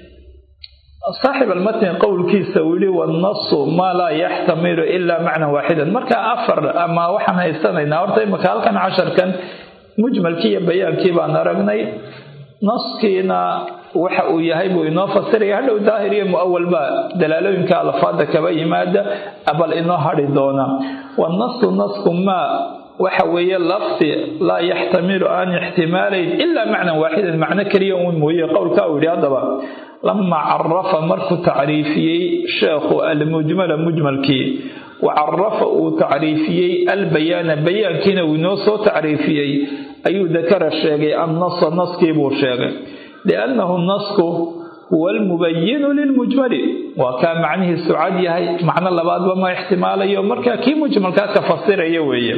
saaxib almatni qowlkiisa uu yihi wannasu maa laa yaxtamilu ilaa macnan waaxidan markaa afar ama waxaan haysanaynaa horta imaka halkan casharkan mujmalkii iyo bayaankii baan aragnay naskiina waxa uu yahay buu inoo fasiraya hadhow daahir iyo muawal baa dalaalooyinka alfaada kaba yimaada bal inoo hadhi doona wannasu nasku maa waxa weeye lafdi laa yaxtamilu aan ixtimaalayn ilaa macnan waaxidan macno keliya uun mooye qowlkaa uu yidhi haddaba lamaa carafa markuu tacriifiyey sheekhu almujmala mujmalkii wa carafa uu tacriifiyey albayaana bayaankiina uu inoo soo tacriifiyey ayuu dakara sheegay annasa naskii buu sheegay liannahu nasku huwa almubayinu lilmujmali waa kaa macnihiisu cad yahay macno labaadba ma ixtimaalayo markaa kii mujmalkaa ka fasiraya weeye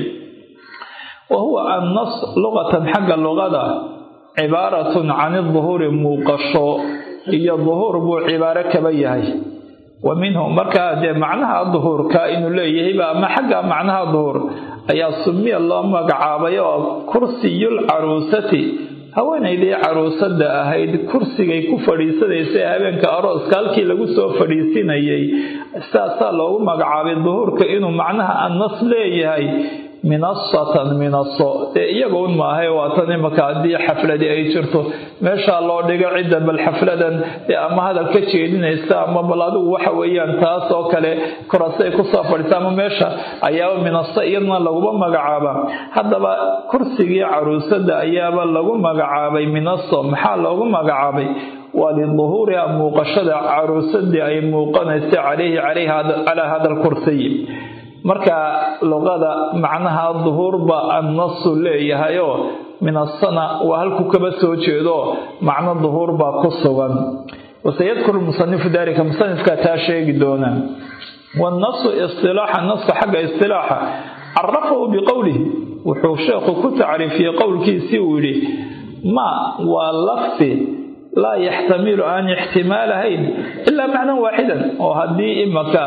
wa huwa annas luqatan xagga luqada cibaaratun can iduhuuri muuqasho iyo duhuur buu cibaaro kaba yahay wa minhu markaa dee macnaha duhuurka inuu leeyahayba ama xagga macnaha duhuur ayaa sumiya loo magacaabay oo kursiyul caruusati haweenaydii caruusada ahayd kursigay ku fadhiisanaysay habeenka arooska halkii lagu soo fadhiisinayay sidaasaa loogu magacaabay duhuurka inuu macnaha annas leeyahay minasatan minaso dee iyaga un maahay waatan imaka haddii xafladi ay jirto meeshaa loo dhigo cidda bal xafladan dee ama hadal ka jeedinaysa ama bal adigu waxa weeyaan taas oo kale korasay kusoo fadhiisa ama meesha ayaaba minaso iyadna laguma magacaaba haddaba kursigii caruusada ayaaba lagu magacaabay minaso maxaa loogu magacaabay waa liduhuuriha muuqashada caruusadii ay muuqanaysa caleyhi calaa hada alkursiy marka luqada macnaha duhuurba annasu leeyahayoo min asana waa halku kaba soo jeedo macno duhuur baa ku sugan wasayadkuru musanifu dalika musanifkaa taa sheegi doona wannasu istilaaxa naska xagga istilaaxa carafahu biqowlihi wuxuu sheekhu ku tacriifiyey qowlkiisii uu yidhi ma waa lafdi laa yaxtamilu aan ixtimaalahayn ilaa macnan waaxidan oo haddii imaka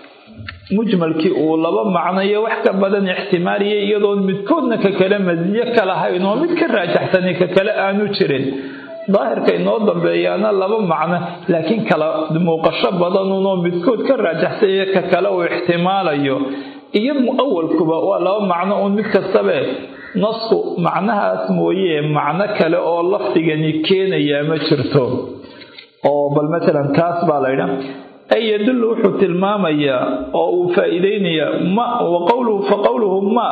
mujmalkii uu laba macnayo wax ka badan ixtimaaliyay iyadoon midkoodna ka kale masiyo ka lahayn oo mid ka raajaxsani ka kale aanu jirin daahirka inoo dambeeyaana laba macno laakiin kala muuqasho badanunoo midkood ka raajaxsanya ka kale uu ixtimaalayo iyo muawalkuba waa laba macno uun mid kastabe nasku macnahaas mooye macno kale oo lafdigani keenayaa ma jirto oo bal matalan kaas baa laydha ay yadullu wuxuu tilmaamayaa oo uu faa-iideynayaa ma wa qowluhu fa qowluhu ma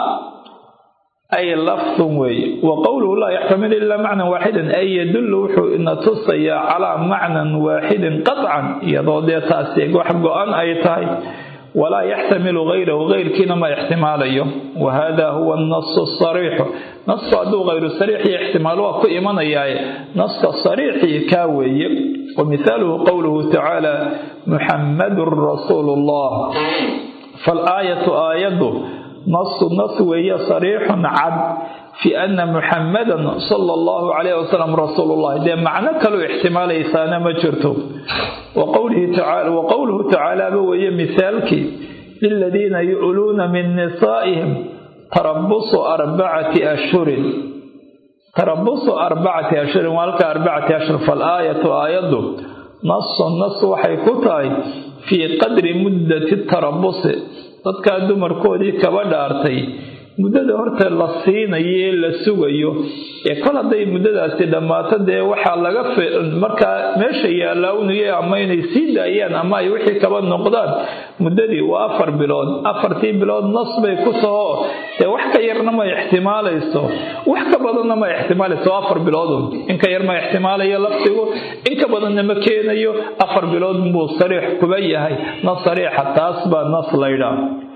ay lafdun weeye wa qowluhu laa yaxtamilu ilaa macnan waaxidan ay yadullu wuxuu ina tusayaa calaa macnan waaxidin qadcan iyadoo dee taasi wax go-an ay tahay walaa yaxtamilu hayrahu hayrkiina ma ixtimaalayo wa hada huwa annasu sariixu nasku hadduu hayru sariixii ixtimaal waa ku imanayaaye naska sariixii kaa weeye wa mithaaluhu qowluhu tacaala muxammadun rasuulu llah faalaayatu aayaddu nasu nas weeye sariixun cad fi ana muxammadan sala allahu calayh wasalam rasuulullahi dee macno kaloo ixtimaalaysaana ma jirto wa qowluhu tacaalaaba weeye mithaalkii liladiina yu'luuna min nisaa'ihim tarabusu arbacati ashhurin tarabusu arbacati ashhurin waa halka arbacati ashhur faalaayatu aayaddu nasun nas waxay ku tahay fii qadri muddati tarabusi dadkaa dumarkoodii kaba dhaartay muddada horta la siinayo ee la sugayo ee kol hadday muddadaasi dhammaato dee waxaa laga markaa meesha yaallaawnaya ama inay sii daayaan ama ay wixii kaba noqdaan muddadii waa afar bilood afartii bilood nas bay ku taho dee wax ka yarna ma ixtimaalayso wax ka badanna ma ixtimaalayso afar bilood in ka yar ma ixtimaalayo lafdigu in ka badanna ma keenayo afar bilood buu sariix kuba yahay nas sariixa taas baa nas laydhaa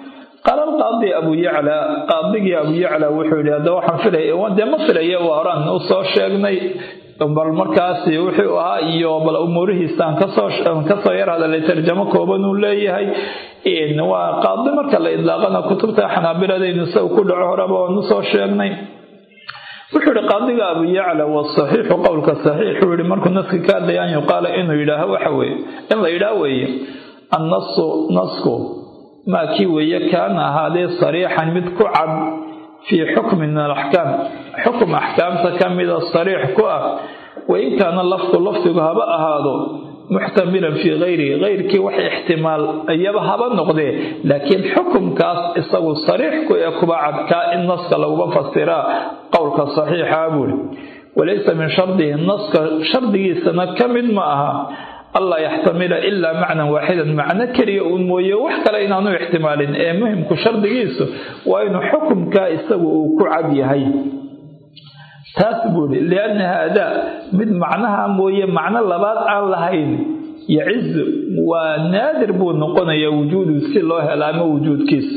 qaala alqaadi abu yacla qaadigii abu yacla wuxuu yidhi hadda waxaan filaya dee ma filaya waa horaan u soo sheegnay bal markaasi wuxuu ahaa iyo bal umuurihiisaan kasoo kasoo yar hadalay tarjamo kooban uu leeyahay waa qaadi marka la idlaaqana kutubta xanaabiladaynu isaga ku dhaco horeba waanu soo sheegnay wuxuu yihi qaadiga abu yacla wasaxiixu qowlka saxiixuu yihi markuu naski ka hadlaya an yuqaala inuu yidhaaho waxa weeye in la yidhaah weeye annasu nasku maa kii weeye kaana ahaadee sariixan mid ku cad fii xukmin min alaxkaam xukum axkaamta ka mida sariix ku ah wain kaana lafdu lafdigu haba ahaado muxtamilan fii hayrihi hayrkii wax ixtimaal iyaba haba noqdee laakiin xukumkaas isagu sariix ku ee kuba cadkaa in naska laguma fasiraa qowlka saxiixa buuri walaysa min shardihi naska shardigiisana ka mid ma aha allaa yaxtamila ilaa macnan waaxidan macno keliya uun mooye wax kale inaanu ixtimaalin ee muhimku shardigiisu waa inuu xukumkaa isagu uu ku cad yahay taas buuri lianna haadaa mid macnaha mooye macno labaad aan lahayn yacizu waa naadir buu noqonayaa wujuudu si loo hela ama wujuudkiisu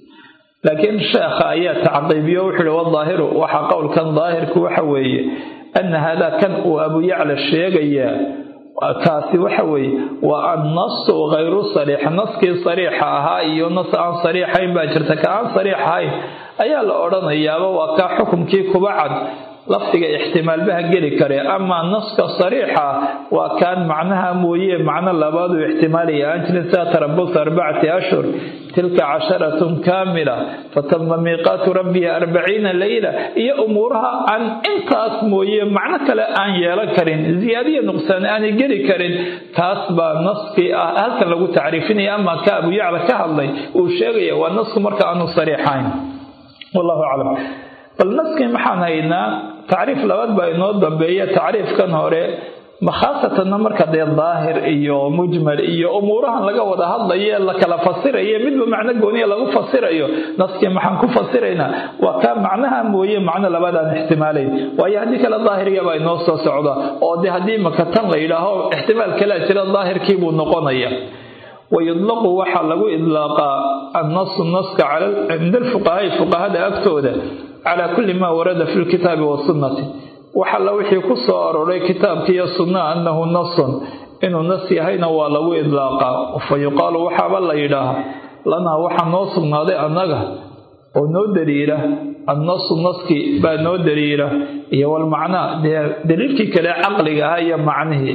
laakiin sheekha ayaa tacqiibiyo wuxuu ihi wadaahiru waxaa qowlkan daahirku waxa weeye ana haadaa kan uu abu yacla sheegayaa kaasi waxa weeye waa annasu hayru sariix naskii sariixa ahaa iyo nas aan sariixayn baa jirta ka aan sariix ahayn ayaa la odhanayaaba waa kaa xukumkii kuba cad lafdiga ixtimaalbaha geli kare amaa naska sariixa waa kaan macnaha mooye macno labaaduu ixtimaalaya aan jirin sida tarabus arbacati ashhur tilka casharatun kaamila fatama miiqaatu rabbihi arbaciina leyla iyo umuuraha aan intaas mooye macno kale aan yeelan karin ziyaadiya nuqsaan aanay geli karin taas baa naskii ah halkan lagu tacriifinaya amaa ka abu yacla ka hadlay uu sheegaya waa nasku marka aanu sariixayn wallahu aclam bal naskii maxaan haynaa tacriif labaad baa inoo dambeeya tacriifkan hore makhaasatanna marka dee daahir iyo mujmal iyo umuurahan laga wada hadlayo la kala fasirayo midba macno gooniya lagu fasirayo naskii maxaan ku fasiraynaa waa kaa macnaha mooye macno labaad aan ixtimaalayn waayo haddii kale daahirigabaa inoo soo socda oo de haddii maka tan la yidhaaho ixtimaal kalea jira daahirkii buu noqonaya wayudlaqu waxaa lagu idlaaqaa annasu naska cinda alfuqahaai fuqahada agtooda calaa kulli maa warada fi lkitaabi wasunnati wax alla wixii ku soo aroray kitaabka iyo sunnaha annahu nasun inuu nas yahayna waa lagu idlaaqaa fa yuqaalu waxaaba la yidhaahaa lanaa waxaa noo sugnaaday annaga oo noo daliila annasu naskii baa noo daliila iyo walmacnaa dee daliilkii kale caqliga ahaa iyo macnihii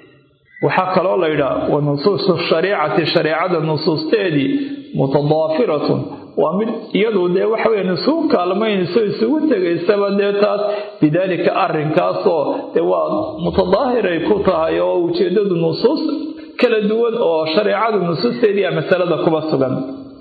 waxaa kaloo la yidhaha wa nusuusu shariicati shareecada nusuusteedii mutadaafiratun waa mid iyadu dee waxa weya isugu kaalmaynayso isugu tegaysaba dee taas bidaalika arrinkaasoo dee waa mutadaahiray ku tahay oo ujeedadu nusuus kala duwan oo shareecadu nusuusteedii a masalada kuba sugan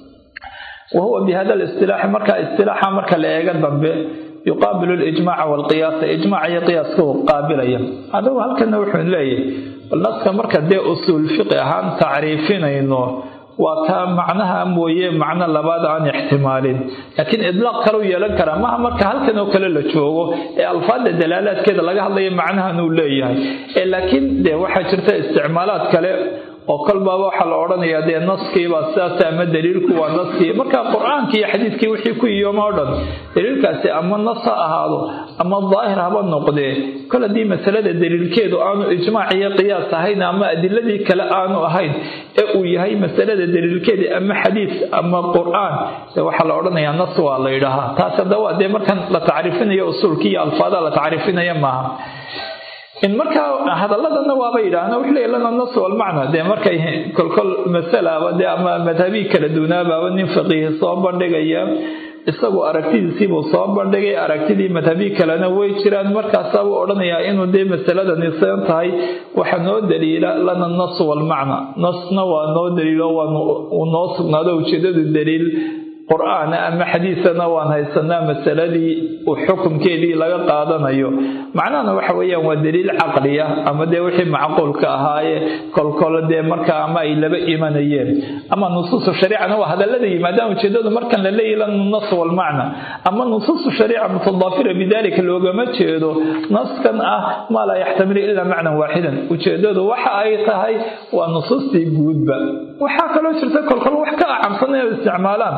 wa huwa bi hada listilaaxi markaa istilaaxa marka la eega dambe yuqaabilu lijmaaca walqiyaasa ijmaaca iyo qiyaaska uu qaabilaya adigu halkana wuxuu leeyahay bal naska marka dee usuul fiqi ahaan tacriifinayno waa kaa macnaha mooye macno labaad aan ixtimaalin laakiin idlaaq kalau yeelan karaa maha marka halkan oo kale la joogo ee alfaadda dalaalaadkeeda laga hadlaya macnahan uu leeyahay ee laakiin dee waxaa jirta isticmaalaad kale oo kolbaaba waxaa la odhanayaa dee naskiibaa sidaas ama daliilku waa naskii marka qur-aankii iyo xadiidkii wixii ku iyooma o dhan daliilkaasi ama nas ha ahaado ama daahir haba noqdee kol haddii masalada daliilkeedu aanu ijmaac iyo qiyaas ahayn ama adiladii kale aanu ahayn ee uu yahay masalada daliilkeedii ama xadiis ama qur-aan dee waxaa la odhanayaa nas waa la yidhaahaa taas haddawaa dee markan la tacriifinayo usuulkii iyo alfaadaha la tacriifinaya maaha in markaa hadaladana waaba yidhaahna wuxuu leeyahy lana nas walmacna dee markay kolkol masalaaba dee ama madhabii kala duunaabaaba nin faqiihi soo bandhigaya isagu aragtidiisiibuu soo bandhigay aragtidii madhabii kalena way jiraan markaasaabuu odhanayaa inuu dee masalada nisan tahay waxa noo daliila lana nas walmacna nasna waa noo daliilo waau noo sugnaado ujeedadu daliil qur-aan ama xadiisana waan haysanaa masaladii xukumkeedii laga qaadanayo macnahana waxa weeyaan waa daliil caqliya ama dee wixii macquulka ahaaye kolkol dee markaa ama ay laba imanayeen ama nusuusu shariicana waa hadallada yimaadaan ujeedadu markan la leeyahy lana nas walmacna ama nusuusu shariica mutadaafira bidalika loogama jeedo naskan ah maa laa yaxtamilu ilaa macnan waaxidan ujeedadu waxa ay tahay waa nusuustii guudba waxaa kaloo jirta kolkol wax ka acamsan inay isticmaalaan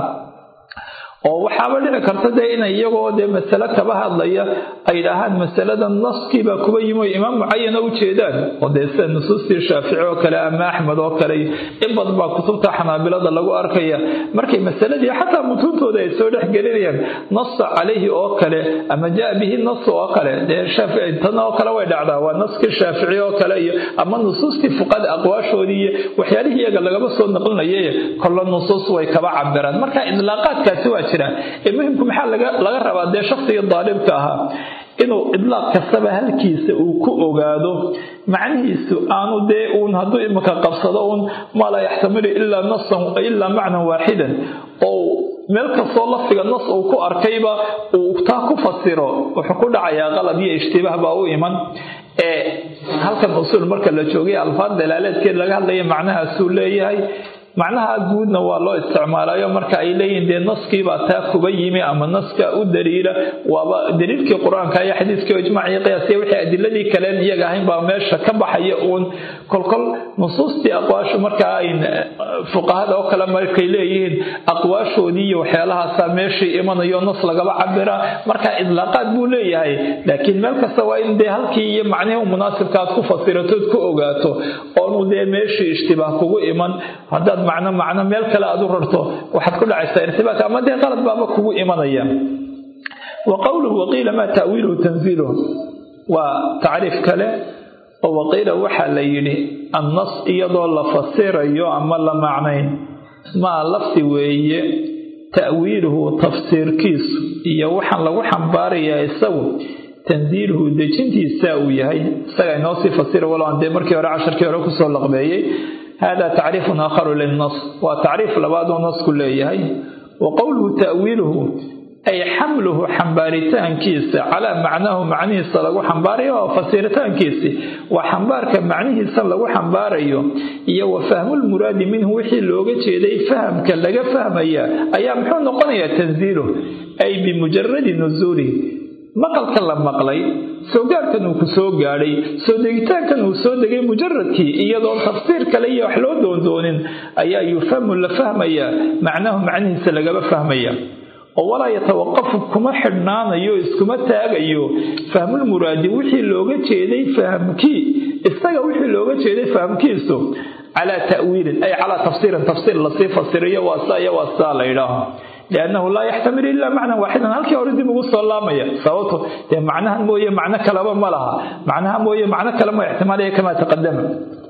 oo waxaaba dhici karta dee inay iyagoo dee masale kaba hadlaya ay dhahaan masalada naskiibaa kuba yimi o imaam mucayana u jeedaan oo dee sida nusuustii shaafici oo kale ama axmed oo kale in badan baa kutubta xanaabilada lagu arkaya markay masaladii xataa mutuuntooda ay soo dhex gelinayaan nasa calayhi oo kale ama jaa bihi nas oo kale dee tan oo kale way dhacdaa waa naskii shaafici oo kale iyo ama nusuustii fuqada aqwaashoodii iyo waxyaalihii iyaga lagaba soo naqlinayay kolla nusuus way kaba cabiraan marka idlaaqaadkaasi waa ee muhimku maxaa laga rabaa dee shakhsigii daalibka ahaa inuu idlaaq kastaba halkiisa uu ku ogaado macnihiisu aanu dee uun hadduu imika qabsado uun maa laa yaxtamilu ilaa nasan ilaa macnan waaxidan oo meel kastoo lafdiga nas uu ku arkayba uu taa ku fasiro wuxuu ku dhacayaa qalab iyo ishtibaah baa u iman ee halkan usuul marka la joogay alfaad dalaaleedkeed laga hadlaya macnahaasuu leeyahay macnaha guudna waa loo isticmaalayo marka ay leeyihin dee naskiibaa taa kuba yimi ama naska u daliila waaba daliilkii qur-aanka iyo xadiiskii ijmaaciyo qiyaasiya wixii adiladii kaleen iyaga ahayn baa meesha ka baxaya uun kolkol nusuustii aqwaashu markaa ay fuqahada oo kale markay leeyihiin aqwaashoodii iyo waxyaalahaasa meeshii imanayo nas lagaba cabira marka idlaaqaad buu leeyahay laakiin meel kasta waa in dee halkii iyo macnihii munaasibka aad ku fasiratood ku ogaato oonu dee meeshii ishtibaah kugu iman haddaad macno macno meel kale aad u rarto waxaad ku dhacaysaa irtibaaka ama dee qalad baaba kugu imanaya wa qowluhu waqiila maa ta'wiiluhu tanziiluhu waa tacriif kale oo waqiila waxaa la yidhi annas iyadoo la fasirayo ama la macnayn maa lafdi weeye ta'wiiluhu tafsiirkiisu iyo waxaan lagu xambaarayaa isagu tanziiluhu dejintiisa uu yahay isaga inoo sii fasira walow aan dee markii hore casharkii hore kusoo laqbeeyey hada tacriifun aakharu lilnas waa tacriif labaaduu nasku leeyahay wa qowluhu ta'wiiluhu ay xamluhu xambaaritaankiisa calaa macnaahu macnihiisa lagu xambaarayo oo fasiritaankiisi waa xambaarka macnihiisa lagu xambaarayo iyo wa fahmulmuraadi minhu wixii looga jeeday fahamka laga fahmaya ayaa muxuu noqonayaa tanziiluh ay bimujaradi nusuulihi maqalka la maqlay soo gaarkan uu ku soo gaadhay soo degitaankan uu soo degay mujaradkii iyadoon tafsiir kale iyo wax loo doondoonin ayaa yufhamu la fahmayaa macnahu macnihiisa lagaba fahmaya oo walaa yatawaqafu kuma xidhnaanayo iskuma taagayo fahmulmuraadi wixii looga jeeday fahamkii isaga wixii looga jeeday fahamkiisu calaa ta'wiilin ay calaa tafsiirin tafsiir lasii fasiriyo waa saa iyo waa saa la yidhaaho liannahu laa yaxtamilu ilaa macnan waaxidan halkii hore dib ugu soo laamaya sababto dee macnahan mooye macno kaleba ma laha macnaha mooye macno kale ma ixtimaalaya kamaa taqadama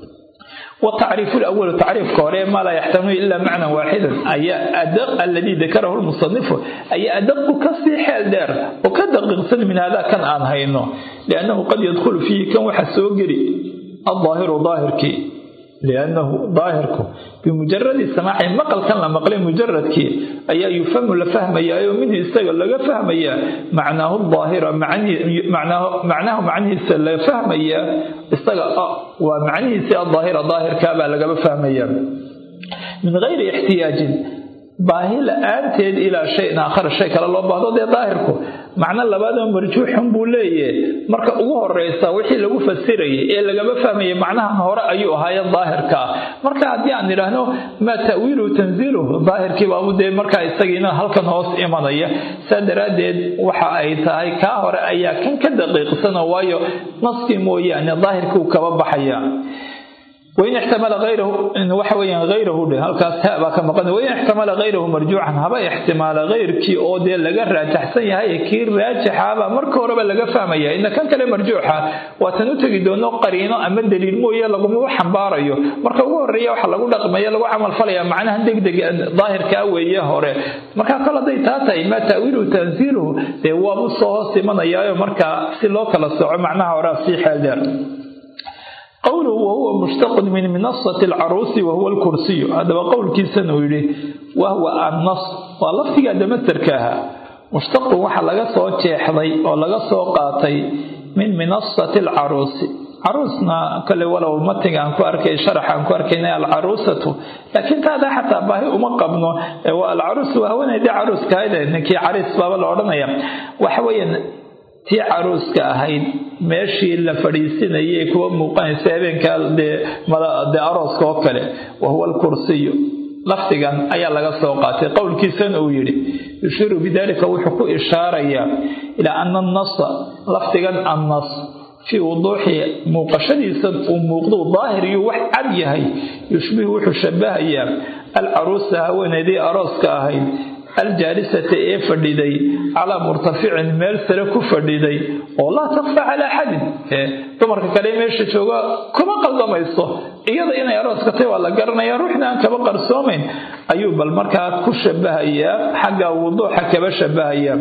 والتعريف الأول تعريف كوري ما لا يحتمل إلا معنى واحدا أي أدق الذي ذكره المصنف أي أدق كسي حال دار وكدقق سن من هذا كان آن هينو لأنه قد يدخل فيه كم وحسوقري الظاهر ظاهر لأنه ظاهرك بمجرد السماع مقل كان مقل مجرد كي أي يفهم لفهم يا منه استقل لغا فهم يا معناه الظاهر معني معناه معناه معنه سلا فهم يا استقل آه ومعنه سي الظاهر ظاهر كابا لغا فهم يا من غير احتياج baahi la-aanteed ilaa shayin aakhar shay kale loo baahdo dee daahirku macno labaadoo marjuuxun buu leeyahay marka ugu horeysa wixii lagu fasirayay ee lagama fahmayay macnahan hore ayuu ahaaye daahirka ah marka haddii aan idhaahno maa ta'wiiluhu tanziiluhu daahirkii baabu dee markaa isagiina halkan hoos imanaya saa daraaddeed waxa ay tahay kaa hore ayaa kan ka daqiiqsano waayo naskii mooyaane daahirkuu kaba baxaya وإن احتمل غيره إن وحوي غيره ده هل كاس هبا كما قلنا وإن احتمل غيره مرجوعا هبا احتمال غير كي أو ده لقى راجح سي هاي كي راجح هبا مركو ربا لقى فهميا إن كان كلام مرجوحة وتنتجي دونه قرينة أما الدليل مو يلا قوم حمباريو مركو هو الريا وحا لقو لقما يلا عمل فليا معناها دق دق ظاهر كاوي يا هوري مركا قال دي تاتا ما تأويله تنزيله ده هو أبو صوصي من أياه مركا سلوك لسوع معناها ورا سيحة دير قوله وهو مشتق من منصة العروس وهو الكرسي هذا قول كيسان ويلي وهو النص ولفتك دمتركها مشتق وحا لغا سو جيخدي او لغا سو قاتي من منصة العروس عروسنا كل ولو متن ان كو اركي شرح ان كو اركينا العروسة لكن هذا حتى باهي وما قبنو العروس وهو دي عروس كايده انكي عريس بابا لورنيا وحوين tii caruuska ahayd meeshii la fadhiisinayay kuwa muuqanaysa habeenkaa dee dee arooska oo kale wa huwa alkursiyu lafdigan ayaa laga soo qaatay qowlkiisana uu yidhi yushiiru bidalika wuxuu ku ishaarayaa ilaa ana annasa lafdigan annas fii wuduuxi muuqashadiisa uu muuqdou daahir iyo wax cad yahay yushbihu wuxuu shabahayaa alcaruusa haweeneydii arooska ahayd aljaalisata ee fadhiday calaa murtaficin meel sare ku fadhiday oo laa takfa calaa axadin dumarka kale meesha jooga kuma qaldamayso iyada inay arooska tahy waa la garanaya ruuxna aan kaba qarsoomayn ayuu bal markaa ku shabahayaa xagga wuduuxa kaba shabahayaa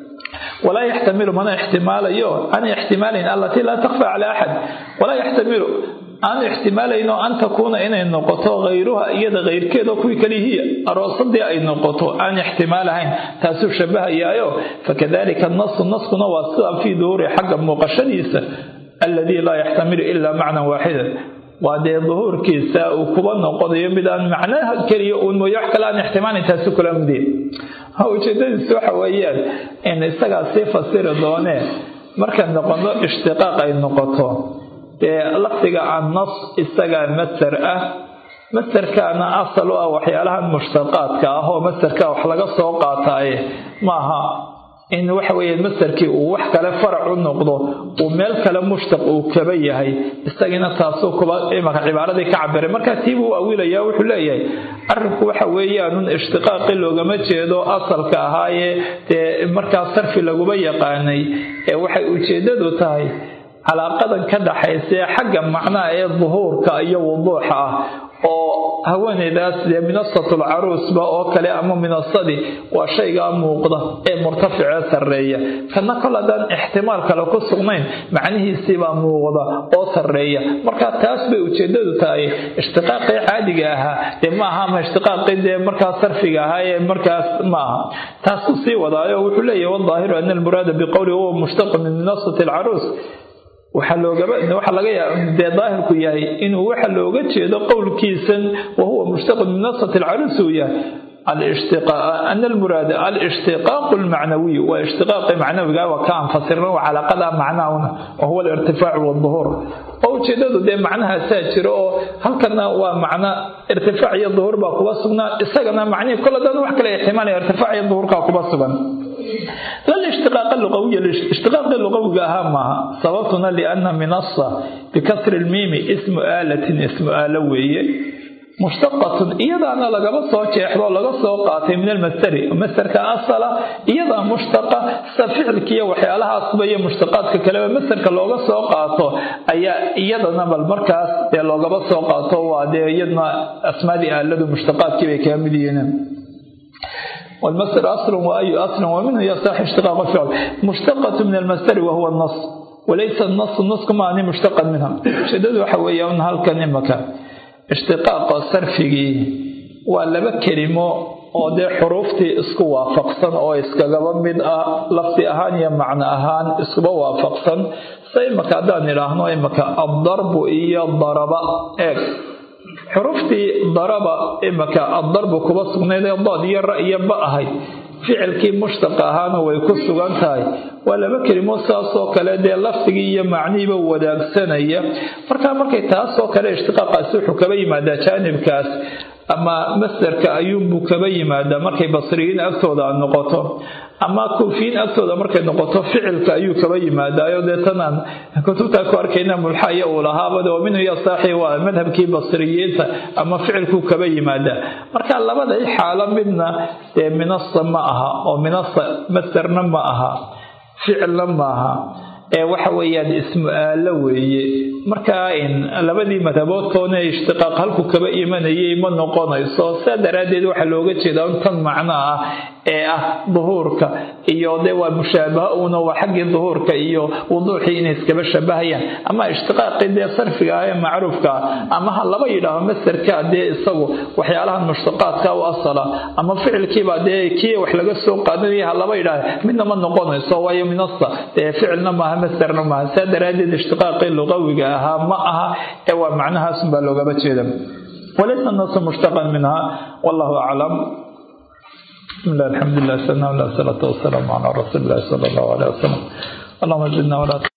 walaa yaxtamilu mana ixtimaalayo an ixtimaalayn allatii laa takfa calaa axad walaa yaxtamilu aanu ixtimaalaynoo an takuuna inay noqoto hayruha iyada hayrkeeda kuwii kale hiya aroosadii ay noqoto aan ixtimaalahayn taasuu shabahayaayo fakadalika nasu naskuna waa sida fii duhuuri xagga muuqashadiisa alladii laa yaxtamilu ilaa macnan waaxidan waa dee duhuurkiisa uu kuba noqonayo mid aan macnaha keliya uun mooye wax kale aan ixtimaalayn taasu kula midiya ujeedadiisu waxa weeyaan in isagaa sii fasiri doonee marka noqono ishtiqaaq ay noqoto dee lafdiga annas isagaa masar ah masarkaana asal u ah waxyaalahan mushtaqaadka ah oo masarka wax laga soo qaataaye maaha in waxa weeye masarkii uu wax kale farac u noqdo uu meel kale mushtaq uu kaba yahay isagiina taasuu kuba imaka cibaaradii ka cabiray markaa tiibuu u awilaya wuxuu leeyahay arrinku waxa weeyaanun ishtiqaaqi loogama jeedo asalka ahaayee dee markaa sarfi laguma yaqaanay ee waxay ujeedadu tahay calaaqadan ka dhaxaysa ee xagga macnaha ee duhuurka iyo wuduuxa ah oo haweeneydaas dee minasatul caruusba oo kale ama minasadii waa shaygaa muuqda ee murtaficee sarreeya kana kol haddaan ixtimaal kale ku sugnayn macnihiisiibaa muuqda oo sarreeya marka taas bay ujeedadu tahay ishtiqaaqii caadiga ahaa dee ma aha ama ishtiqaaqii dee markaa sarfiga ahaa ee markaas ma aha taasuu sii wadaayo wuxuu leeyahay wadaahiru ana almuraada biqowli huwa mushtaqu min minasati alcaruus waxaa loogaba waxaa laga yaaba dee daahirku yahay inuu waxa looga jeedo qowlkiisan wahuwa mushtaqun min nasat alcaruus uu yahay ana almuraada alishtiqaaqu almacnawiyu waa ishtiqaaqi macnawiga waa ka anfasirna waa calaaqada macnahuna wa huwa alirtifaacu walduhuur oo ujeedadu dee macnahaasaa jiro oo halkana waa macno irtifaac iyo duhuur baa kuba sugnaa isagana macnihii kol haddaan wax kale ixtimaalaya irtifaac iyo duhuurkaa kuba sugan للاشتقاق اللغوي الاشتقاق اللغوي أهم معها سببتنا لأن منصة بكسر الميم اسم آلة اسم آلة وية مشتقة إيضا أنا لقب صوت يحضر لقب صوت قاتل من المستري المستر كأصلة إيضا مشتقة سفعل كي وحيالها أصبية مشتقات ككلمة مستر كاللغة صوت قاتل أي إيضا نبى المركز لقب صوت قاتل وعدي إيضا أسماء آلة مشتقات كي كاملين والمصدر أصل وأي أصل ومنه يصح اشتقاق الفعل مشتقة من المصدر وهو النص وليس النص النص كما أني مشتقا منها شدد حوية هل كان مكان اشتقاق صرفه ولما كلمة oo dee xuruuftii isku waafaqsan oo iskagaba mid ah lafdi ahaan iyo macno ahaan iskuba waafaqsan se imaka haddaan idhaahno imaka addarbu iyo daraba eeg xuruftii daraba imaka addarbu kuba sugnayd ee dood iyo ra iyo ba ahayd ficilkii mushtaqa ahaana way ku sugan tahay waa laba kelimo saasoo kale dee lafdigii iyo macnihiiba wadaagsanaya markaa markay taasoo kale ishtiqaaqaasi wuxuu kaba yimaadaa jaanibkaas ama masdarka ayuunbuu kaba yimaadaa markay basriyiin agtooda noqoto ama kuufiyiin agtooda markay noqoto ficilka ayuu kaba yimaadaayo dee tanaan kutubtaa ku arkayna mulxaya uu lahaabad oo minhu yasaaxi waa madhabkii basriyiinta ama ficilkuu kaba yimaadaa marka labada xaalo midna dee minasa ma aha oo minasa masdarna ma aha ficilna ma aha ee waxa weeyaan ismu aalo weeye markaa labadii madhaboodtoona ishtiqaaq halku kaba imanayay ma noqonayso saa daraaddeed waxaa looga jeedaa un tan macno ah ee ah duhuurka iyo dee waa mushaabaha uuna waa xaggii duhuurka iyo wuduuxii inay iskaba shabahayaan ama ishtiqaaqii dee sarfiga ah ee macruufka ah ama ha laba yidhaaho masarka dee isagu waxyaalahan mushtaqaadka u asala ama ficilkiiba dee kii wax laga soo qaadanaya ha laba yidhaaho midna ma noqonayso waayo minasa dee ficilna maaha masarna maaha saa daraaddeed ishtiqaaqii luqawiga ahaa ma aha ee waa macnahaasun baa loogaba jeeda walaysa nasu mushtaqan minha wallahu aclam بسم الله الحمد لله سنة الله والصلاة والسلام على رسول الله صلى الله عليه وسلم allahuma zidna walaa